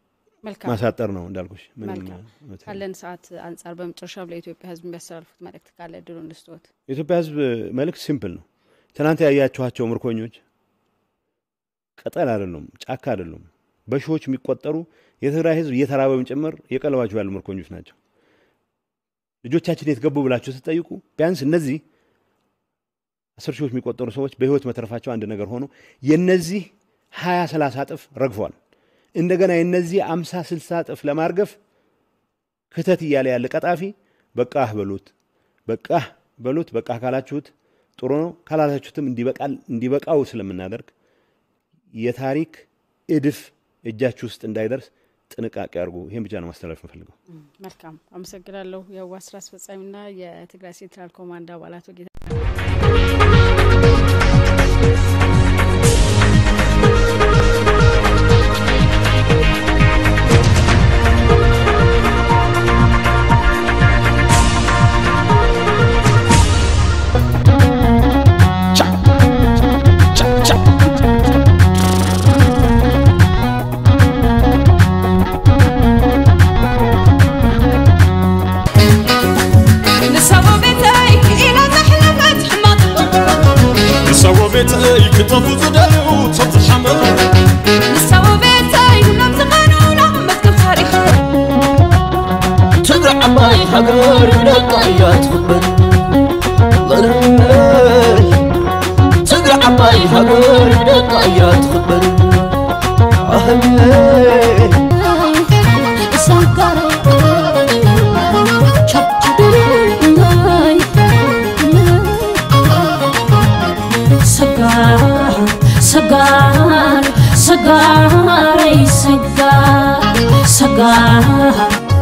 መልካም ማሳጠር ነው እንዳልኩሽ። ምንም መልካም። መተው- ካለን ሰዓት አንጻር በመጨረሻም ለኢትዮጵያ ሕዝብ የሚያስተላልፉት መልእክት ካለ እድሉ እንስጥዎት። የኢትዮጵያ ሕዝብ መልእክት ሲምፕል ነው። ትናንት ያያችኋቸው ምርኮኞች ቅጠል አይደሉም፣ ጫካ አይደሉም። በሺዎች የሚቆጠሩ የትግራይ ሕዝብ እየተራበም ጭምር እየቀለባቸው ያሉ ምርኮኞች ናቸው። ልጆቻችን የት ገቡ ብላችሁ ስትጠይቁ ቢያንስ እነዚህ አስር ሺዎች የሚቆጠሩ ሰዎች በህይወት መትረፋቸው አንድ ነገር ሆኖ የነዚህ ሀያ ሰላሳ እጥፍ ረግፏል። እንደገና የነዚህ አምሳ ስልሳ እጥፍ ለማርገፍ ክተት እያለ ያለ ቀጣፊ በቃህ በሉት በቃህ በሉት። በቃ ካላችሁት ጥሩ ነው፣ ካላላችሁትም እንዲበቃው ስለምናደርግ የታሪክ እድፍ እጃችሁ ውስጥ እንዳይደርስ ጥንቃቄ አድርጉ። ይህን ብቻ ነው ማስተላለፍ የምፈልገው። መልካም አመሰግናለሁ። የህወሓት ስራ አስፈጻሚና የትግራይ ሴንትራል ኮማንድ አባላት ጌታ ንሰዎ ቤተይ ክጠፉ ዝደልዩ ሰብቲ ሓመድ ንሰዎ ቤተይ ሁሎም ዝቐኑና መዝገብ ታሪክ ትግራይ ዓባይ ሃገር ደቃ እያ ትኽበር ትግራይ ዓባይ ሃገር ደቃ እያ ትኽበር ኣህለይ ሰጋር ሰጋር ሰጋር ሰጋረይ ሰጋር ሰጋር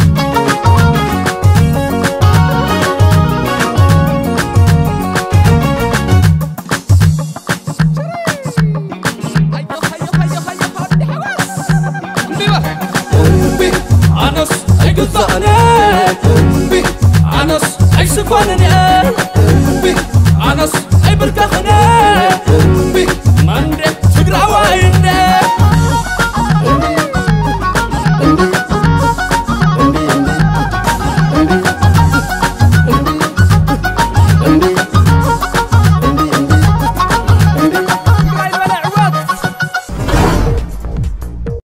እምቢ ኣነስ ኣይግዛእነ እምቢ ኣነስ ኣይስኮንን እየ